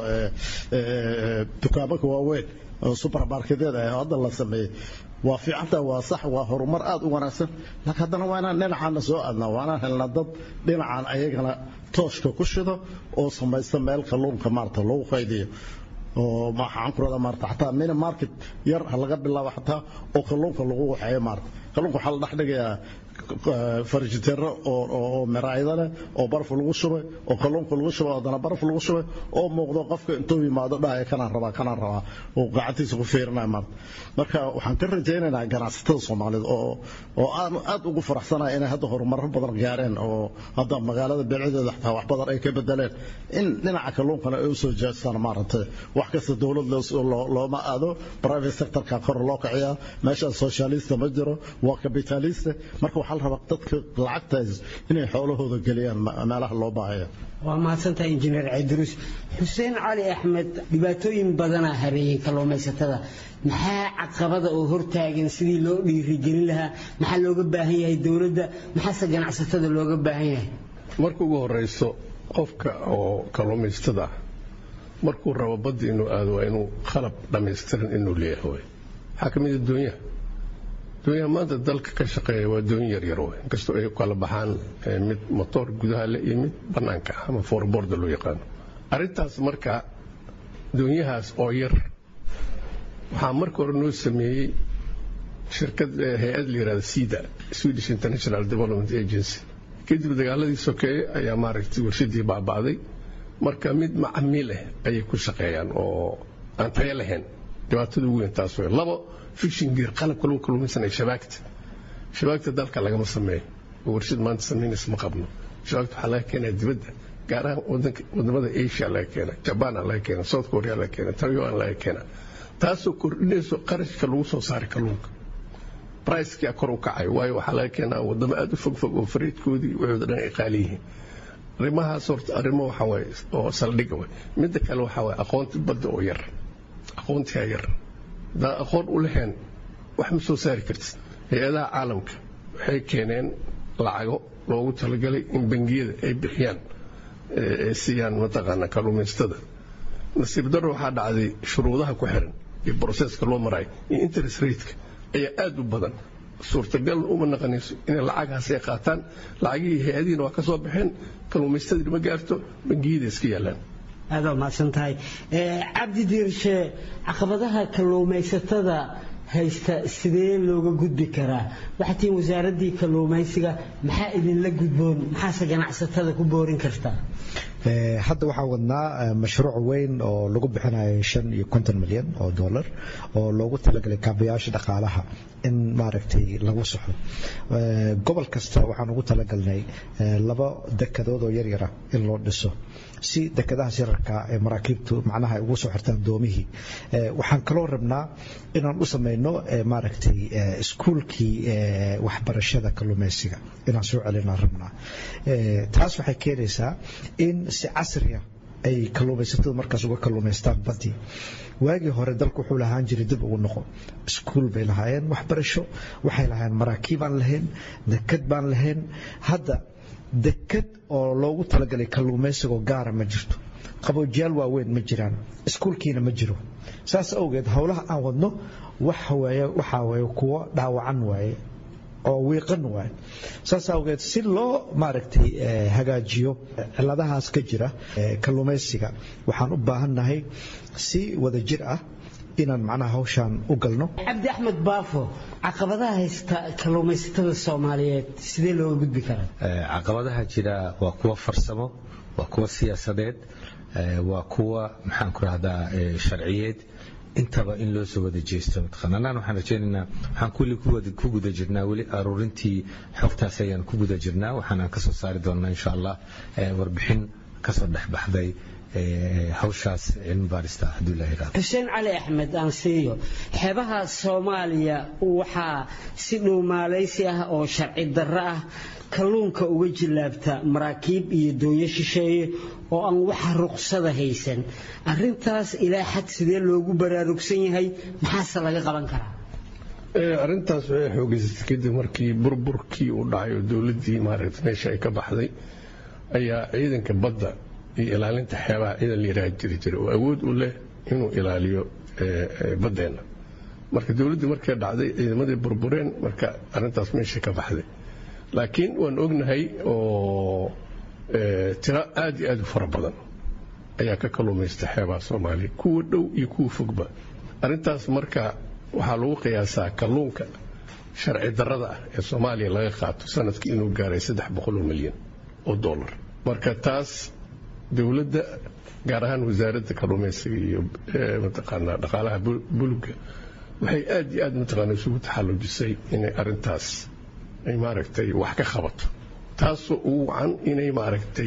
dukaamaka waaweyn oo supermarketyada ah hadda la sameeyey waa fiicanta waa sax waa horumar aad u wanaagsan laakiin haddana waa inaan dhinacaana soo aadnaa waa inaan helnaa dad dhinacan ayagana tooshka ku shido oo samaysta meel kalluunka maarata lagu qaydiyo oo maxaan ku rahdaa maarata xataa mini market yar ha laga bilaabo xataa oo kalluunka lagu waxeeyo maarata kalluunka waxaa la dhex dhigayaa farjitero oo miraayada leh oo baraf lagu shubay oo kalluunka lagu shubay haddana baraf lagu shubay oo muuqdo qofka intuu yimaado dhahaya kanaan rabaa kanaan rabaa oo gacantiisa ku fiirinaya maarta marka waxaan ka rajaynaynaa ganacsatada soomaaliyeed oo oo aan aad ugu faraxsanahay inay hadda horumarro badan gaareen oo hadda magaalada beelcadeeda xataa wax badan ay ka bedeleen in dhinaca kalluunkana ay usoo jeestaan maaragtay wax kasta dowlad looma aado private sectorka kor loo kiciyaa meeshaan socialista ma jiro waa capitalista marka waxaa la rabaa dadka lacagtaas inay xoolahooda geliyaan meelaha loo baahaya waa mahadsantahay injineer cayduruus xuseen cali axmed dhibaatooyin badanaa hareeyey kalluumaysatada maxaa caqabada oo hortaagan sidii loo dhiirigelin lahaa maxaa looga baahan yahay dowladda maxaase ganacsatada looga baahan yahay marka ugu horeyso qofka oo kalluumaysatada markuu rabo badda inuu aado waa inuu qalab dhammaystiran inuu leeyahay waxaa ka mid a doonyaha doonyaha maanta dalka ka shaqeeya waa doonyo yaryar wey inkastoo ay kala baxaan mid motoor gudaha le iyo mid bannaanka ah ama foorboorda loo yaqaano arrintaas marka doonyahaas oo yar waxaa marka hore noo sameeyey shirkad hay-ad la yihahda sida swedish international development agency kadib dagaaladii sokeeye ayaa maaragtay warshadii baaba'day marka mid macamiil ah ayay ku shaqeeyaan oo aan tayo lahayn dhibaatada ugu weyn taas wey labo fiction gear qalabka lagu kalluumaysanaya shabaagta shabaagta dalka lagama sameeyo oo warshad maanta samaynaysa ma qabno shabaagta waxaa laga keenaa dibadda gaar ahaan wadamada asia laga keena jabaan laga keena south korea laga keena taiwan laga keena taasoo kordhinayso qarashka lagu soo saaray kalluunka bricekii kor u kacay waayo waxaa laga keenaa wadamo aad u fogfog oo fariidkoodii waxooda dhan ay qaali yihiin arrimahaas horta arrimo waxa waaye oo saldhiga way midda kale waxaa waaye aqoonti badda oo yar aqoontigaa yar haddaa aqoon u lahayn wax ma soo saari kartid hay-adaha caalamka waxay keeneen lacago loogu talagalay in bangiyada ay bixiyaan ay siiyaan mataqaana kalluumaystada nasiib darro waxaa dhacday shuruudaha ku xiran iyo broseska loo marayo iyo interest rateka ayaa aad u badan suurtagal uma naqanayso inay lacagahaas ay qaataan lacagihii hay-adihiina waa ka soo baxeen kalluumaystadii ma gaarto bangiyada iska yaalaan aad waa mahadsan tahay cabdi diirshe caqabadaha kalluumaysatada haysta sidee looga gudbi karaa waxaa tihiin wasaaraddii kalluumaysiga maxaa idinla gudboon maxaase ganacsatada ku boorin kartaa hadda waxaan wadnaa mashruuc weyn oo lagu bixinayo shan iyo konton milyan oo dollar oo loogu talagalay kaabayaasha dhaqaalaha in maaragtay lagu saxo gobol kasta waxaan ugu talagalnay laba dekadood oo yaryara in loo dhiso si dekadahaas yararka ee maraakiibtu macnaha ay ugu soo xirtaan doomihii waxaan kaloo rabnaa inaan u samayno maaragtay iskuulkii waxbarashada kalluumaysiga inaan soo celinaan rabnaa taas waxay keenaysaa in si casriya ay kalluumaysatadu markaas uga kalluumaystaan badii waagii hore dalku wuxuu lahaan jiray dib ugu noqo iskuul bay lahaayeen waxbarasho waxay lahaayeen maraakiib aan lahayn dekad baan lahayn hadda dekad oo loogu talagalay kalluumaysigoo gaara ma jirto qaboojiyaal waaweyn ma jiraan iskuulkiina ma jiro saas awgeed howlaha aan wadno waxaa waye kuwo dhaawacan waaye oo wiiqan waaye saas awgeed si loo maaragtay hagaajiyo ciladahaas ka jira kalluumaysiga waxaan u baahannahay si wada jir ah inaan macnaha hawshaan u galno cabdi axmed baafo caqabadaha haysta kalluumaysatada soomaaliyeed sidee looga gudbi karaa caqabadaha jira waa kuwa farsamo waa kuwa siyaasadeed waa kuwa maxaan ku rahdaa sharciyeed intaba in loo soo wada jeesto mataqaana anaan waxaan rajaynaynaa waxaan kulli ku guda jirnaa weli aruurintii xogtaas ayaan ku guda jirnaa waxaanaan ka soo saari doonnaa insha allah warbixin kasoo dhexbaxday hawshaas cilmi baarista hadduu ilaha yidhahdo xuseen cali axmed aan siiyo xeebaha soomaaliya waxaa si dhuumaalaysi ah oo sharci darro ah kalluunka uga jillaabta maraakiib iyo dooyo shisheeye oo aan waxa ruqsada haysan arintaas ilaa xad sidee loogu baraarugsan yahay maxaase laga qaban karaa arrintaas waxay xoogaysatay kadib markii burburkii uu dhacay oo dowladdii maaragta meesha ay ka baxday ayaa ciidanka badda iyo ilaalinta xeebaha ciidan la yidhaha jiri jira oo awood u leh inuu ilaaliyo baddeenna marka dowladdii markay dhacday ciidamadii burbureen marka arrintaas meesha ka baxday laakiin waan ognahay oo tiro aad iyo aad u fara badan ayaa ka kalluumaysta xeebaha soomaaliya kuwa dhow iyo kuwa fogba arrintaas marka waxaa lagu qiyaasaa kalluunka sharci darrada ah ee soomaaliya laga qaato sanadkii inuu gaaray saddex boqoloo milyan oo dollar marka taas dowladda gaar ahaan wasaaradda kalluumaysiga iyo mataqaanaa dhaqaalaha bulugga waxay aad iyo aad mataqaana isugu taxallujisay inay arrintaas ay maaragtay wax ka qabato taasoo ugu wacan inay maaragtay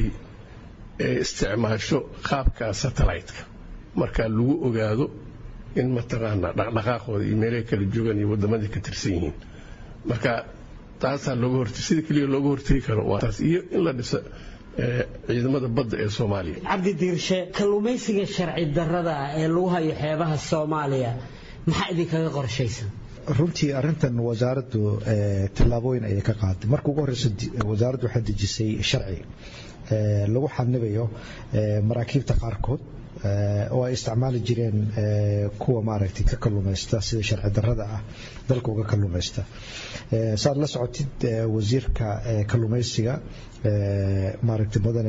isticmaasho qaabka satellite-ka marka lagu ogaado in mataqaanaa dhaqdhaqaaqooda iyo meelaha kala joogaan iyo waddamadii ka tirsan yihiin marka taasaa looga hortay sida keliya looga hortegi karo waa taas iyo in la dhiso ciidamada badda ee soomaaliya cabdi diirshe kalluumaysiga sharci darrada ah ee lagu hayo xeebaha soomaaliya maxaa idinkaga qorshaysan runtii arintan wasaaraddu tallaabooyin ayay ka qaaday marka ugu horeysa wasaaraddu waxay dejisay sharci lagu xanibayo maraakiibta qaarkood oo ay isticmaali jireen kuwa maaragtay ka kalluumaysta sida sharci darrada ah dalka uga kalluumaysta saad la socotid wasiirka kalluumaysiga maaragtay mudane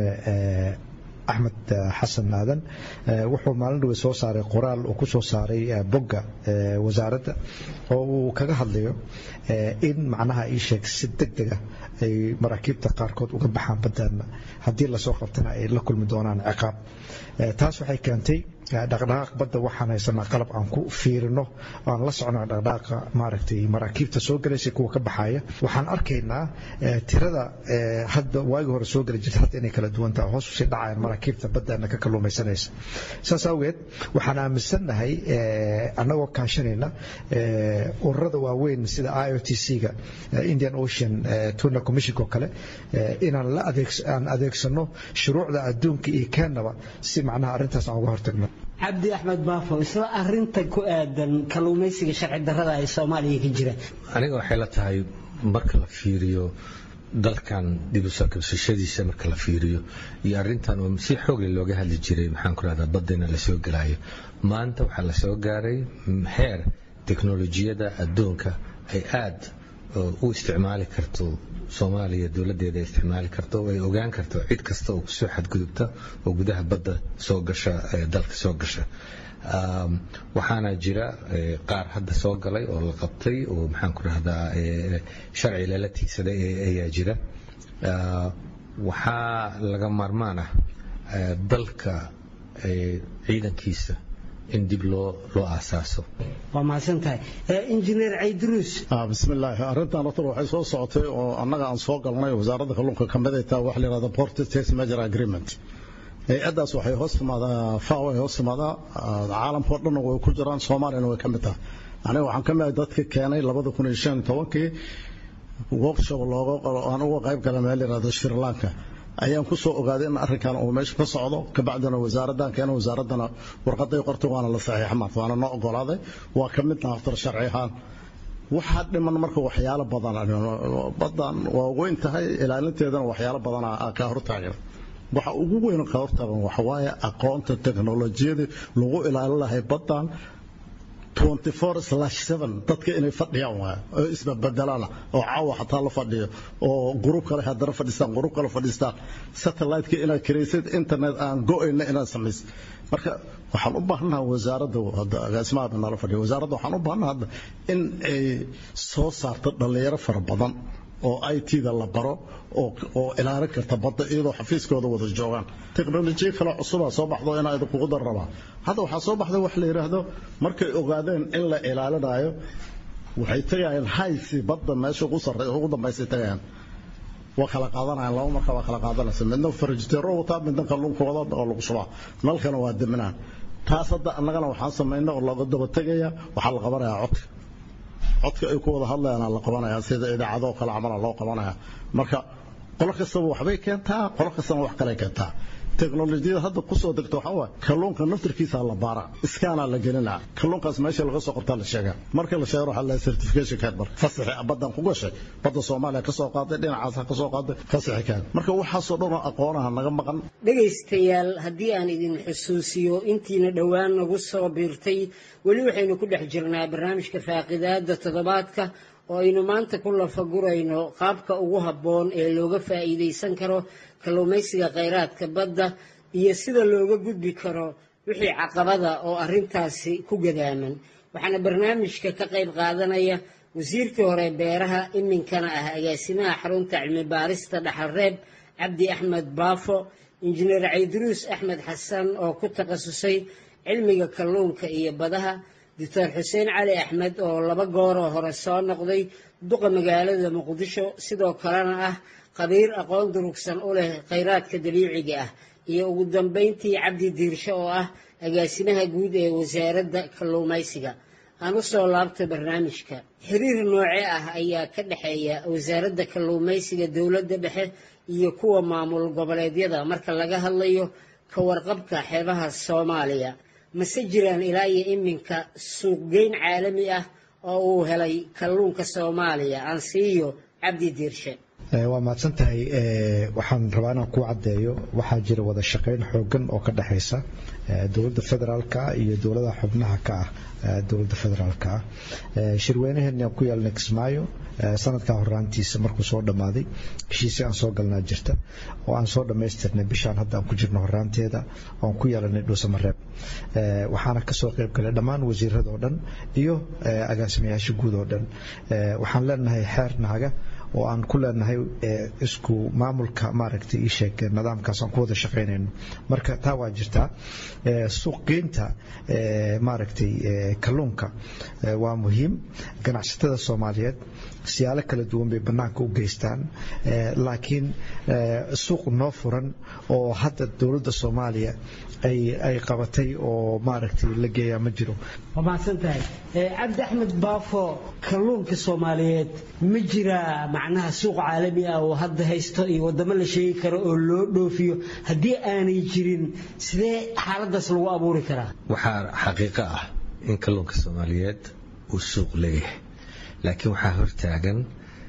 axmed xasan aadan wuxuu maalin dhawe soo saaray qoraal uu ku soo saaray bogga wasaaradda oo uu kaga hadlayo in macnaha ii sheeg si deg dega ay maraakiibta qaarkood uga baxaan baddaana haddii lasoo qabtana ay la kulmi doonaan ciqaab taas waxay keentay dhaqdhaqaaq badda waxaan haysanaa qalab aan ku fiirino aan la socno dhaqdhaqaaqa maaragtay maraakiibta soo galaysa kuwa ka baxaya waxaan arkaynaa tirada hadda waagi hore soo geli jirta hadda inay kala duwan tahay hoos usii dhacayaan maraakiibta baddaana ka kalluumaysanaysa saas awgeed waxaan aaminsannahay annagoo kaashanayna ururada waaweyn sida i o t c-ga indian ocean tuna commissionka oo kale inaan la aan adeegsano shuruucda adduunka iyo keenaba si macnaha arrintaas aan uga hortagno cabdi axmed baafo isla arinta ku aadan kalluumaysiga sharci darrada ee soomaaliya ka jira aniga waxay la tahay marka la fiiriyo dalkan dib u soo kabsashadiisa marka la fiiriyo iyo arrintan oo si xoogle looga hadli jiray maxaan ku rahdaa baddeena lasoo gelaayo maanta waxaa la soo gaaray heer teknolojiyada adduunka ay aad u isticmaali karto soomaaliya dowladdeeda isticmaali karto ay ogaan karto cid kasta oo kusoo xadgudubta oo gudaha badda soo gasha dalka soo gasha waxaana jira qaar hadda soo galay oo la qabtay oo maxaan ku rahdaa sharci lala tiigsaday ayaa jira waxaa laga maarmaan ah dalka ciidankiisa in dib loo loo aasaaso waa mahadsan tahay injineer cayduruus bismillaahi arrintan horta waxay soo socotay oo annaga aan soo galnay wasaaradda kalluunka ka mid ay tahay waxa la yidhahda port state major agreement hay-addaas waxay hoos timaadaa faw ay hoos timaadaa caalamkao dhan way ku jiraan soomaaliyana way ka mid tahay aniga waxaan ka mid dadka keenay labada kun iyo shan tobankii workshop looga aan uga qayb galay meel yidhahdo sri lanka ayaan ku soo ogaaday in arrinkan uu meesha ka socdo kabacdina wasaaraddan keena wasaaraddana warqaday qortay waana la saxiixa maanta waana noo ogolaaday waa ka midna aftar sharci ahaan waxaa dhiman marka waxyaalo badan badan waa weyn tahay ilaalinteedana waxyaalo badan ka hortaagan waxa ugu weyn ka hortaagan waxa waaye aqoonta teknolojiyada lagu ilaalin lahay badan 24/7 dadka inay fadhiyaan waay oo isbabedelaan oo caawa xataa la fadhiyo oo gruub kale haddana fadhistaan gruub kale fadhistaan satellite-ka inaad kiraysid internet aan go-ayna inaad samaysid marka waxaan u baahanaha wasaaradda agaasimaha nala fadhiyo wasaaradda waxaan u baahanaha hadda in ay soo saarto dhallinyaro fara badan oo i t-da la baro oo ilaalin karta badda iyadoo xafiiskooda wada joogaan teknolojiya kale cusubaa soo baxdo inaa idinkugu dar rabaa hadda waxaa soo baxday wax la yidhaahdo markay ogaadeen in la ilaalinayo waxay tagayaan haysi badda meesha ugu sarre ugu dambaysay tagayaan waa kala qaadanayaan laba marka waa kala qaadanaysa midna farjiteero wataa midna kalluunkooda oo lagu shubaa nalkana waa deminaan taas hadda annagana waxaan samaynay oo looga daba tegaya waxaa la qabanayaa codka codka ay ku wada hadlayaan la qabanaya sida idaacado kale camal loo qabanaya marka qolo kastaba waxbay keentaa qolo kastana wax kale keentaa teknolojiyada hadda ku soo degto waxa waaye kalluunka naftirkiisa la baara iskaana la gelinaa kalluunkaas meesha laga soo qortaa la sheegaa marka la sheego waxa la certification card marka fasaxi badan ku gashay badda Soomaaliya ka soo qaaday dhinacaas ka soo qaaday fasaxi card marka waxa soo dhan aqoonaha naga maqan dhegaystayaal haddii aan idin xusuusiyo intiina dhowaan nagu soo biirtay weli waxaynu ku dhex jirnaa barnaamijka faaqidaada toddobaadka oo aynu maanta ku lafagurayno qaabka ugu habboon ee looga faa'iidaysan karo kalluumaysiga khayraadka badda iyo sida looga gudbi karo wixii caqabada oo arrintaasi ku gadaaman waxaana barnaamijka ka qayb qaadanaya wasiirkii hore beeraha iminkana ah agaasimaha xarunta cilmi baarista dhaxalreeb cabdi axmed baafo injineer cayduruus axmed xasan oo ku takhasusay cilmiga kalluunka iyo badaha doctor xuseen cali axmed oo laba gooroo hore soo noqday duqa magaalada muqdisho sidoo kalena ah khabiir aqoon durugsan u leh khayraadka dabiiciga ah iyo ugu dambayntii cabdi diirsho oo ah agaasimaha guud ee wasaaradda kalluumaysiga aan u soo laabto barnaamijka xiriir nooce ah ayaa ka dhexeeya wasaaradda kalluumaysiga dowladda dhexe iyo kuwa maamul goboleedyada marka laga hadlayo ka warqabka xeebaha soomaaliya mase jiraan ilaa iyo iminka suuqgeyn caalami ah oo uu helay kalluunka soomaaliya aan siiyo cabdi diirshe waa mahadsan tahay waxaan rabaa inaan ku caddeeyo waxaa jira wada shaqayn xoogan oo ka dhexaysa dowladda federaalka iyo dowladaha xubnaha ka ah dowladda federaalka ah shirweynaheeni aan ku yeelnay kismaayo sanadka horaantiisa markuu soo dhammaaday heshiisii aan soo galnaa jirta oo aan soo dhammaystirnay bishaan hadda aan ku jirno horaanteeda oan ku yeelanay dhuusamareeb waxaana kasoo qayb galay dhammaan wasiirada oo dhan iyo agaasimayaasha guud oo dhan waxaan leenahay xeer naaga oo aan ku leenahay isku maamulka maaragtay ii sheeg nidaamkaas aan ku wada shaqaynayno marka taa waa jirtaa suuqgeynta maaragtay kalluunka waa muhiim ganacsatada soomaaliyeed siyaalo kala duwan bay bannaanka u geystaan laakiin suuq noo furan oo hadda dowladda soomaaliya ay qabatay oo maaragtay la geeyaa ma jiro waa mahadsan tahay cabdi axmed baafo kalluunka soomaaliyeed ma jiraa macnaha suuq caalami ah oo hadda haysto iyo waddamo la sheegi karo oo loo dhoofiyo haddii aanay jirin sidee xaaladaas lagu abuuri karaa waxaa xaqiiqo ah in kalluunka soomaaliyeed uu suuq leeyahay laakiin waxaa hortaagan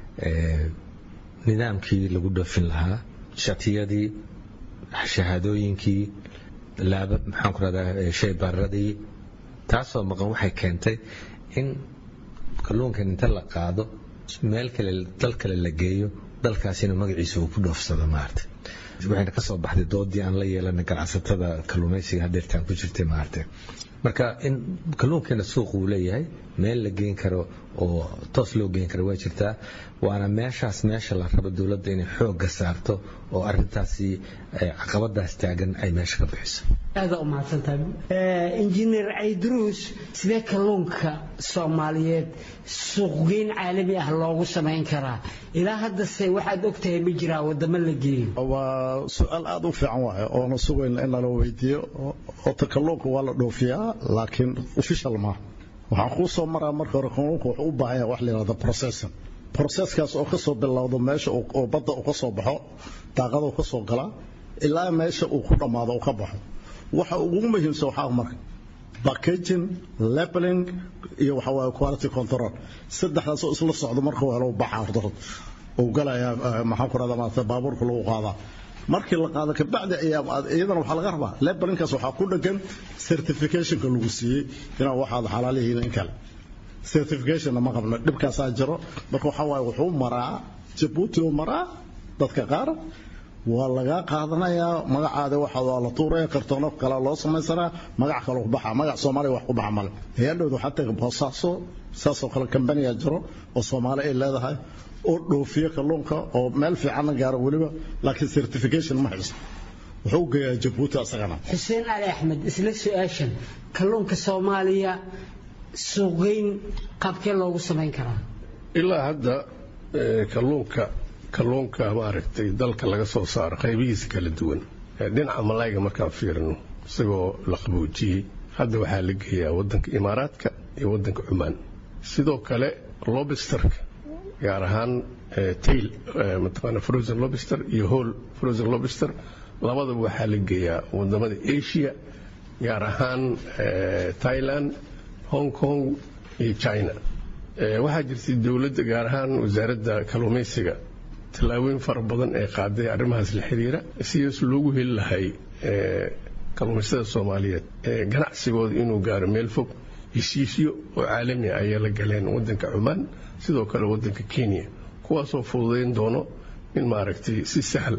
nidaamkii lagu dhoofin lahaa shatiyadii shahaadooyinkii laaba maxaan ku rahdaa shaybaradii taasoo maqan waxay keentay in kalluunkan inta la qaado meel kale dal kale la geeyo dalkaasina magaciisa uu ku dhoofsado maarata waxayna ka soo baxday doodii aan la yeelanay ganacsatada kalluumaysiga hadeertaan ku jirtay maarata marka in kalluunkeena suuq uu leeyahay meel la geen karo oo toos loo geen karo waa jirtaa waana meeshaas meesha la rabo dowladda inay xoogga saarto oo arintaasi caqabadaas taagan ay meesha ka bixiso aada u mahadsantahay injineer cayduruus sidee kalluunka soomaaliyeed suuqgeyn caalami ah loogu samayn karaa ilaa haddase waxaad ogtahay ma jiraa wadamo la geeyo waa su-aal aada u fiican waaye oona sugayna in nala weydiiyo ota kalluunka waa la dhoofiyaa laakiin official maaha waxaan kuu soo maraa marka hore kalluunka wuxuu u baahan yahay wax la yidhahdo processing processkaas oo ka soo bilowdo meesha oo badda uu ka soo baxo daaqada uu ka soo galaa ilaa meesha uu ku dhammaado uu ka baxo waxa ugu muhiimsan waxaa marka packaging labeling iyo waxa waaye quality control saddexdaas oo isla socdo marka uu helo baxa horta uu galaya maxaan ku rahdaa maanta baabuurka lagu qaadaa markii la qaado kabacdi ayaa iyadana waxaa laga rabaa labelinkaas waxaa ku dhagan certificationka lagu siiyey inaa waxaad xalaalihiin in kale certificationna ma qabno dhibkaasaa jiro marka waxaa waaye wuxuu maraa jabuuti uu maraa dadka qaar waa lagaa qaadanayaa magacaada waxa waa la tuuraya kartoono kale loo samaysanaa magac kale ku baxa magac soomaaliya wax ku baxa male hayadhowda waxaa taga boosaaso saasoo kale kambaniya jiro oo soomaali ay leedahay oo dhoofiyo kalluunka oo meel fiicanna gaaro weliba laakiin certification ma haysto wuxuu geeyaa jabuuti asagana xuseen cali axmed isla su-aashan kalluunka soomaaliya suuqgeyn qaabkee loogu samayn karaa ilaa hadda kalluunka kalluunka maaragtay dalka laga soo saaro qaybihiisa kala duwan dhinaca malayga markaan fiirino isagoo la qaboojiyey hadda waxaa la geeyaa wadanka imaaraadka iyo wadanka cumaan sidoo kale lobisterka gaar ahaan tail mataqaana frozen lobster iyo hall frozen lobster labadaba waxaa la geeyaa wadamada asia gaar ahaan thailand hong kong iyo china waxaa jirtay dowladda gaar ahaan wasaaradda kalluumaysiga tallaabooyin fara badan ee qaaday arrimahaas la xiriira sidaas loogu heli lahay kalluumaystada soomaaliyeed ganacsigooda inuu gaaro meel fog heshiisyo oo caalami ah ayay la galeen wadanka cumaan sidoo kale wadanka kenya kuwaasoo fududayn doono in maaragtay si sahl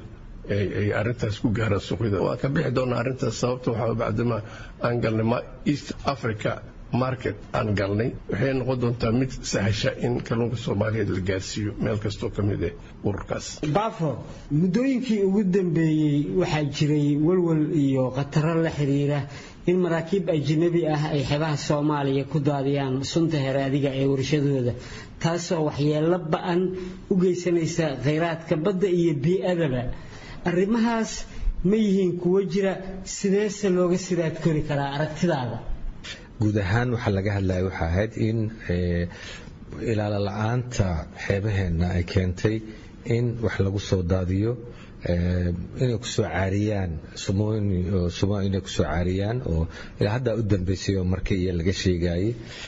ay arintaas ku gaaraan suuqyada waan ka bixi doonaa arrintaas sababta waxaa bacdama aan galnay east africa market aan galnay waxay noqon doontaa mid sahasha in kalluunka soomaaliyeed la gaarsiiyo meel kastoo ka mid ah ururkaas baafo muddooyinkii ugu dambeeyey waxaa jiray walwal iyo khataro la xiriira in maraakiib ajnabi ah ay xebaha soomaaliya ku daadiyaan sunta heraadiga ee warshadooda taasoo waxyeello ba-an u geysanaysa khayraadka badda iyo bii-adaba arrimahaas ma yihiin kuwo jira sideese looga sidaad kori karaa aragtidaada guud ahaan waxaa laga hadlaya waxaa ahayd in ilaalo la-aanta xeebaheenna ay keentay in wax lagu soo daadiyo inay kusoo caariyaan sumo inay kusoo caariyaan oo ilaa haddaa u dambeysay oo marka iyo laga sheegayay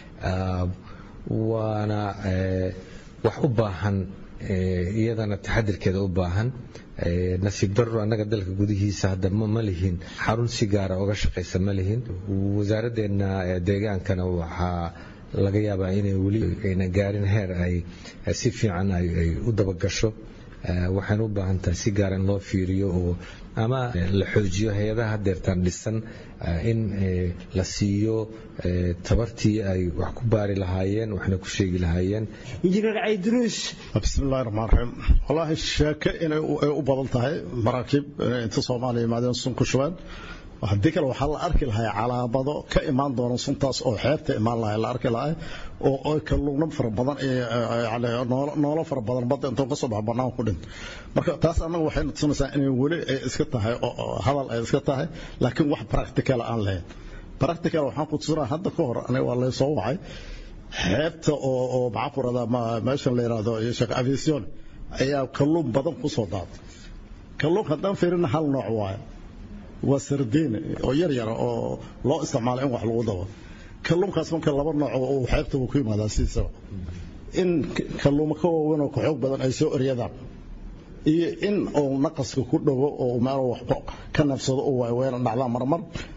waana wax u baahan iyadana taxadirkeeda u baahan nasiib darro annaga dalka gudihiisa hadda ma lihin xarun si gaara oga shaqaysa ma lihin wasaaraddeena deegaankana waxaa laga yaabaa inay weli ayna gaarin heer ay si fiican ay u dabagasho waxayna u baahan tahay si gaara in loo fiiriyo oo ama la xoojiyo hay-adaha hadeertaan dhisan in la siiyo tabartii ay wax ku baari lahaayeen waxna ku sheegi lahaayeen injineer cayduruus bismillahi raxmaan raxiim wallaahi sheeke inay u badan tahay maraakiib inay inta soomaaliya yimaadeen sun ku shubeen haddii kale waxaa la arki lahay calaamado ka imaan doona suntaas oo xeebta imaan lahay la arki lahay oo kalluuno fara badan noolo fara badan badda intuu ka soo baxo bannaan ku dhinto marka taas annaga waxay tusinaysaa inay weli ay iska tahay hadal ay iska tahay laakiin wax practical aan lahayn practical waxaan ku tusinaa hadda ka hor aniga waa lay soo wacay xeebta oo oo maxaan ku radaa meeshan la yidhaahdo sheekh aviation ayaa kalluun badan ku soo daatay kalluunka haddaan fiirina hal nooc waaye waa sardiin oo yar yara oo loo isticmaalo in wax lagu dabo kalluunkaas marka laba nooc uu xeebta uu ku yimaadaa sidiisaba in kalluuma ka waaweyn oo ka xoog badan ay soo eryadaan iyo in uu naqaska ku dhago oo meel wax ka nafsado uu waaweyna dhacdaa marmar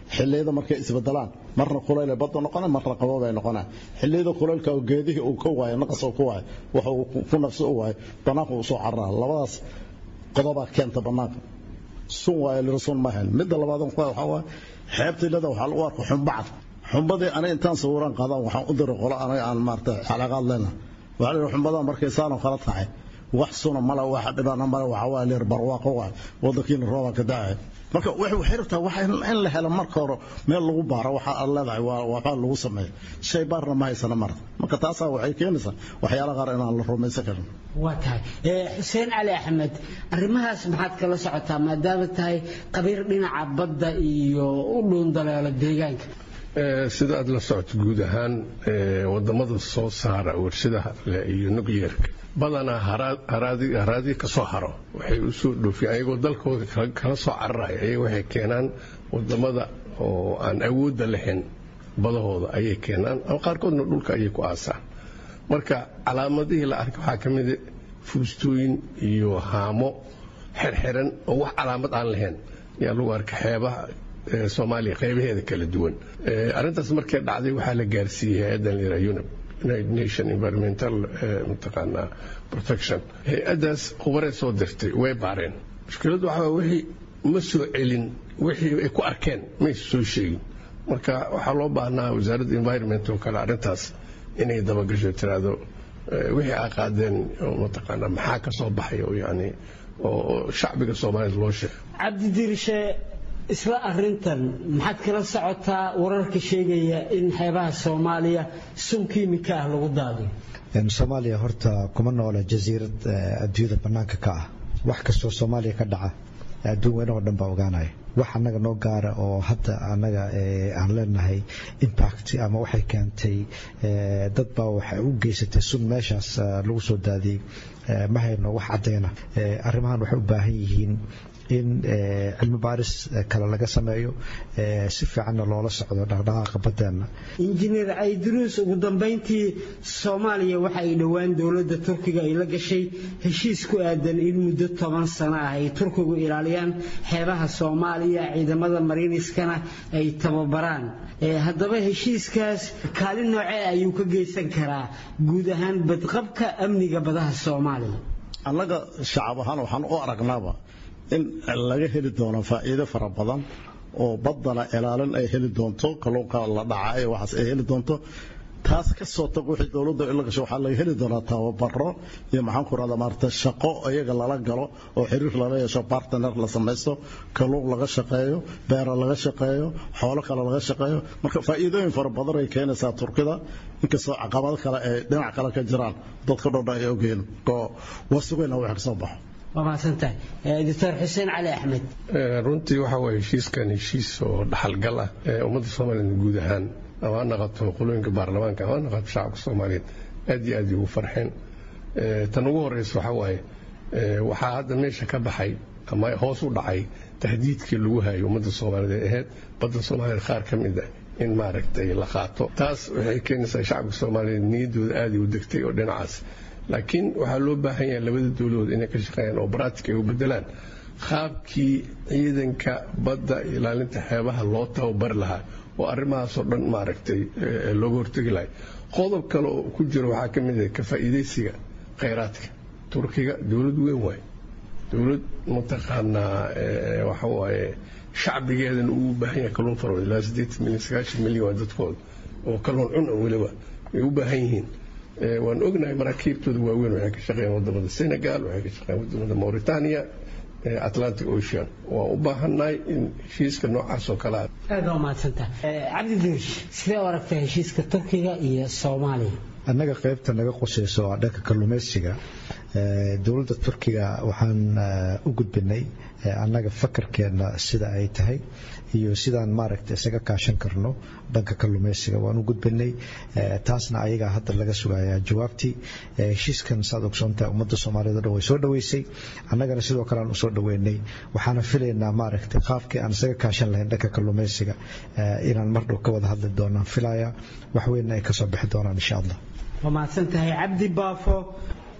xilliyada markay isbedelaan marna kulaylay badda noqonaa marna qaboobay noqonaa xilliyada kulaylka oo geedihii uu ka waayo naqas uu ka waayo waxa uu ku nafsi u waayo bannaanka uu soo cararaa labadaas qodobaa keenta bannaanka sun waayo lira sun ma hayn midda labaad waxaa waaye xeebta ilada waxaa lagu arka xumbacad xumbadii aniga intaan sawiraan qaadaan waxaan u diray qolo aniga aan maarata xalaqaad leena waxaa la yidhi xumbadaa markay saanoo kala tahay wax suna male wax dhibana male waxa waa leer barwaaqo waa wadankiina rooba ka da'ay marka waxay rabtaa waxa in la helo marka hore meel lagu baaro waxa aad leedahay waa waxaa lagu sameeyo shay baarna ma haysana marka marka taasaa waxay keenaysaa waxyaala qaar inaan la rumaysan karin waa tahay xuseen cali axmed arrimahaas maxaad kala socotaa maadaama tahay qabiir dhinaca badda iyo u dhuundaleelo deegaanka sida aad la socoto guud ahaan wadamada soo saara warshadaha iyo nuclearka badanaa haraadii ka soo haro waxay u soo dhoofiyeen ayagoo dalkooda kala soo cararaya ayaga waxay keenaan wadamada oo aan awoodda lahayn badahooda ayay keenaan ama qaarkoodna dhulka ayay ku aasaan marka calaamadihii la arkay waxaa ka mida fuustooyin iyo haamo xirxiran oo wax calaamad aan lahayn ayaa lagu arkay xeebaha soomaaliya qaybaheeda kala duwan arrintaas markay dhacday waxaa la gaarsiiyey hay-addan lira unib united nation environmental mataqaanaa protection hay-addaas khubaree soo dirtay way baareen mushkiladdu waxaa wixii ma soo celin wixii ay ku arkeen maysa soo sheegin marka waxaa loo baahnaa wasaaradda environment oo kale arrintaas inay dabagasho tiraahdo wixii aa qaadeen mataqaanaa maxaa ka soo baxay oo yani oo shacbiga soomaaliyed loo sheegay cabdidirishe isla arintan maxaad kala socotaa wararka sheegaya in xeebaha soomaaliya sun kiimika ah lagu daadiyo soomaaliya horta kuma noola jasiirad adduunyada bannaanka ka ah wax kastoo soomaaliya ka dhaca adduun weynahoo dhan baa ogaanaya wax annaga noo gaara oo hadda annaga aan leenahay impact ama waxay keentay dad baa waxay u geysatay sun meeshaas lagu soo daadiyey ma hayno wax caddayna arrimahan waxay u baahan yihiin in cilmi baaris kale laga sameeyo si fiicanna loola socdo dhaqdhaqaaqa baddeenna injineer cayduruus ugu dambayntii soomaaliya waxa ay dhowaan dowladda turkiga ay la gashay heshiis ku aadan in muddo toban sano ah ay turkigu ilaaliyaan xeebaha soomaaliya ciidamada mariiniskana ay tababaraan haddaba heshiiskaas kaalin noocee ayuu ka geysan karaa guud ahaan badqabka amniga badaha soomaaliya annaga shacab ahaan waxaan u aragnaaba in laga heli doono faa'iido fara badan oo baddana ilaalin ay heli doonto kalluunka la dhaca ee waxaas ay heli doonto taas ka soo tag wixii dowladda ila gasho waxaa laga heli doonaa tababaro iyo maxaan ku rahdaa maarata shaqo iyaga lala galo oo xiriir lala yeesho partner la samaysto kalluun laga shaqeeyo beera laga shaqeeyo xoolo kale laga shaqeeyo marka faa'iidooyin fara badan ay keenaysaa turkida inkastoo caqabado kale ay dhinac kale ka jiraan dadka dhodha ay ogeen oo wasugayna wax ka soo baxo waa mahadsantahay doctor xuseen cali axmed runtii waxa waye heshiiskan heshiis oo dhaxalgal ah ee ummadda soomaaliyeed guud ahaan ama ha naqato qolooyinka baarlamaanka ama ha naqato shacabka soomaaliyeed aad iyo aad ugu farxeen tan ugu horeysa waxaa waaye waxaa hadda meesha ka baxay ama hoos u dhacay tahdiidkii lagu hayo ummadda soomaaliyeed ee ahayd badda soomaaliyeed qaar ka mid ah in maaragtay la qaato taas waxay keenaysaa shacabka soomaaliyeed niyaddooda aaday u degtay oo dhinacaas laakiin waxaa loo baahan yahay labada dowladood inay ka shaqeeyaan oo baraatika ay u bedelaan qaabkii ciidanka badda ilaalinta xeebaha loo tababari lahaa oo arrimahaasoo dhan maaragtay looga hortegi lahay qodob kale oo ku jira waxaa ka mid ah ka faa'iidaysiga khayraadka turkiga dowlad weyn waay dowlad mataqaanaa waxa waaye shacbigeedana uu baahan yahay kalluun faro ilaa siddeetan milyan sagaashan milyan waa dadkooda oo kalluun cun weliba ay u baahan yihiin waan ognahay maraakiibtooda waaweyn waxay ka shaqeeyaan wadamada senegal waxay ka shaqeeyaan wadamada mauritania atlantic ocean waa u baahannahay in heshiiska noocaas oo kale aad waa mahadsantaha cabdi duush sidee u aragtaa heshiiska turkiga iyo soomaaliya annaga qaybta naga qusayso waa dhanka kalluumaysiga dowladda turkiga waxaan u gudbinay annaga fakarkeenna sida ay tahay iyo sidaan maaragta isaga kaashan karno dhanka kalluumaysiga waan u gudbinay taasna ayagaa hadda laga sugayaa jawaabtii heshiiskan saad ogsoontahay ummadda soomaaliyeed o dhan way soo dhoweysay annagana sidoo kale aan usoo dhoweynay waxaana filaynaa maaragtay qaabkii aan isaga kaashan lahayn dhanka kalluumaysiga inaan mar dhow ka wada hadli doonaan filaya wax weynna ay kasoo bixi doonaan insha allah waa mahadsan tahay cabdi baafo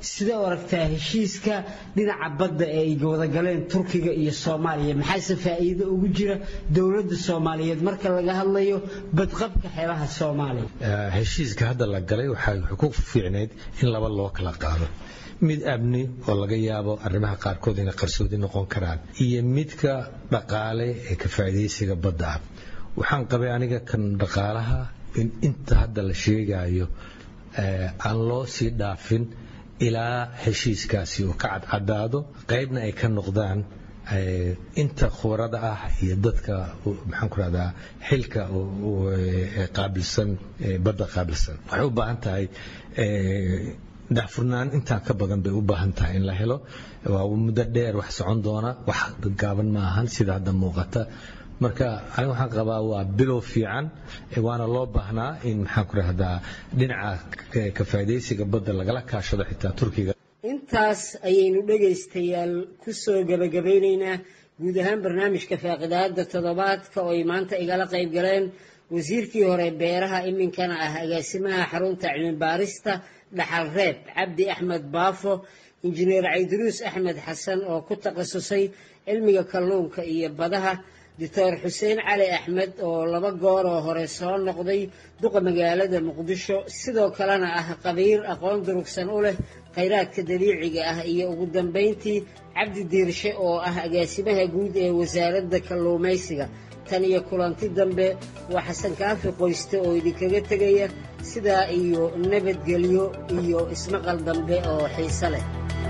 sidee u aragtaa heshiiska dhinaca badda ee ay wadagaleen turkiga iyo soomaaliya maxaase faa'iido ugu jira dowladda soomaaliyeed marka laga hadlayo badqabka xeebaha soomaaliya heshiiska hadda la galay waxay ku fiicnayd in laba loo kala qaado mid amni oo laga yaabo arrimaha qaarkood inay qarsoodi noqon karaan iyo midka dhaqaale ee ka faa'iidaysiga badda ah waxaan qabay aniga kan dhaqaalaha in inta hadda la sheegayo aan loo sii dhaafin ilaa heshiiskaasi uu ka cadcadaado qaybna ay ka noqdaan inta khubarada ah iyo dadka maxaan ku rahdaa xilka qaabilsan badda qaabilsan waxay u baahan tahay daxfurnaan intaan ka badan bay u baahan tahay in la helo waa muddo dheer wax socon doona wax gaaban ma ahan sida hadda muuqata marka aniga waxaan qabaa waa bilow fiican waana loo baahnaa in maxaan ku rahdaa dhinaca ka faa'iidaysiga badda lagala kaashado xitaa turkiga intaas ayaynu dhegaystayaal ku soo gebagabaynaynaa guud ahaan barnaamijka faaqidaada toddobaadka oo ay maanta igala qayb galeen wasiirkii hore beeraha iminkana ah agaasimaha xarunta cilmibaarista dhaxal reeb cabdi axmed baafo injineer cayduruus axmed xasan oo ku takhasusay cilmiga kalluunka iyo badaha doctor xuseen cali axmed oo laba gooroo hore soo noqday duqa magaalada muqdisho sidoo kalena ah qabiir aqoon durugsan u leh khayraadka dabiiciga ah iyo ugu dambayntii cabdi diirshe oo ah agaasimaha guud ee wasaaradda kalluumaysiga tan iyo kulanti dambe waa xasan kaafi qoyste oo idinkaga tegaya sidaa iyo nabadgelyo iyo ismaqal dambe oo xiise leh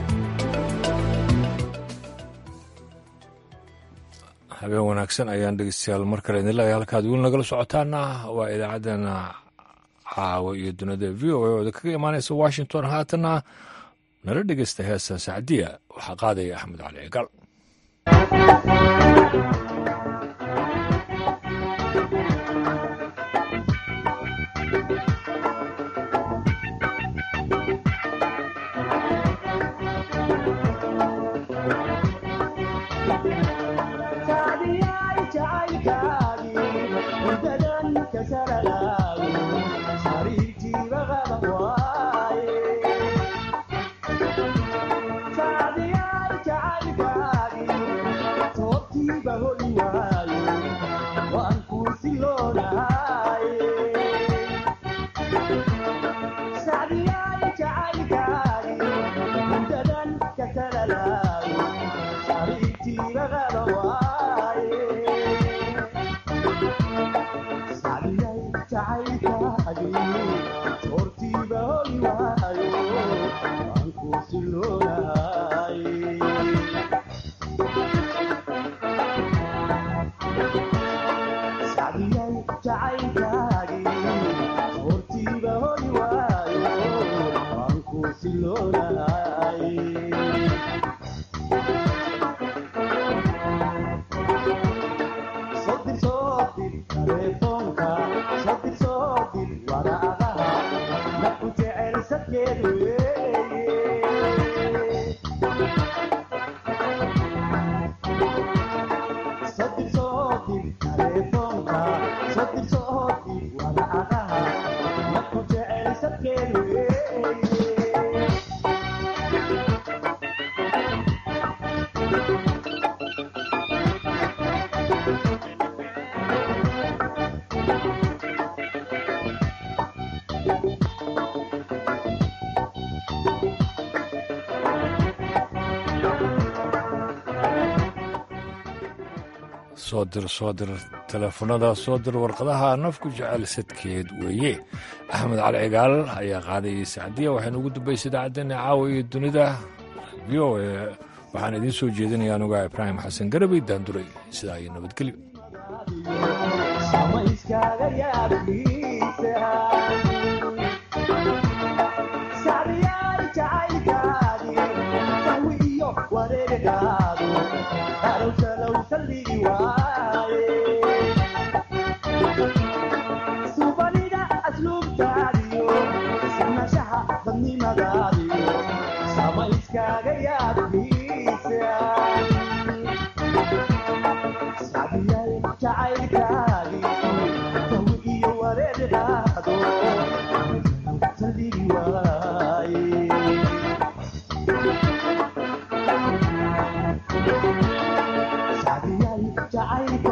habeen wanaagsan ayaan dhegeystayaal mar kale idin leeyahay halkaad weli nagala socotaana waa idaacaddana caawa iyo dunida v o a oo kaga imaanaysa washington haatana nala dhegeysta heesta sacdiya waxaa qaadaya axmed cali cigaal soo dir soo dir teleefanada soo dir warqadaha nafku jecel sadkeed weeye axmed cali cigaal ayaa qaadayay sacdiya waxaynu ugu dambaysay idaacaddeenna caawa iyo dunida v o a waxaan idiin soo jeedinaya anugaa ibraahim xasan garabay daanduray sidaa iyo nabadgelyo jacaylka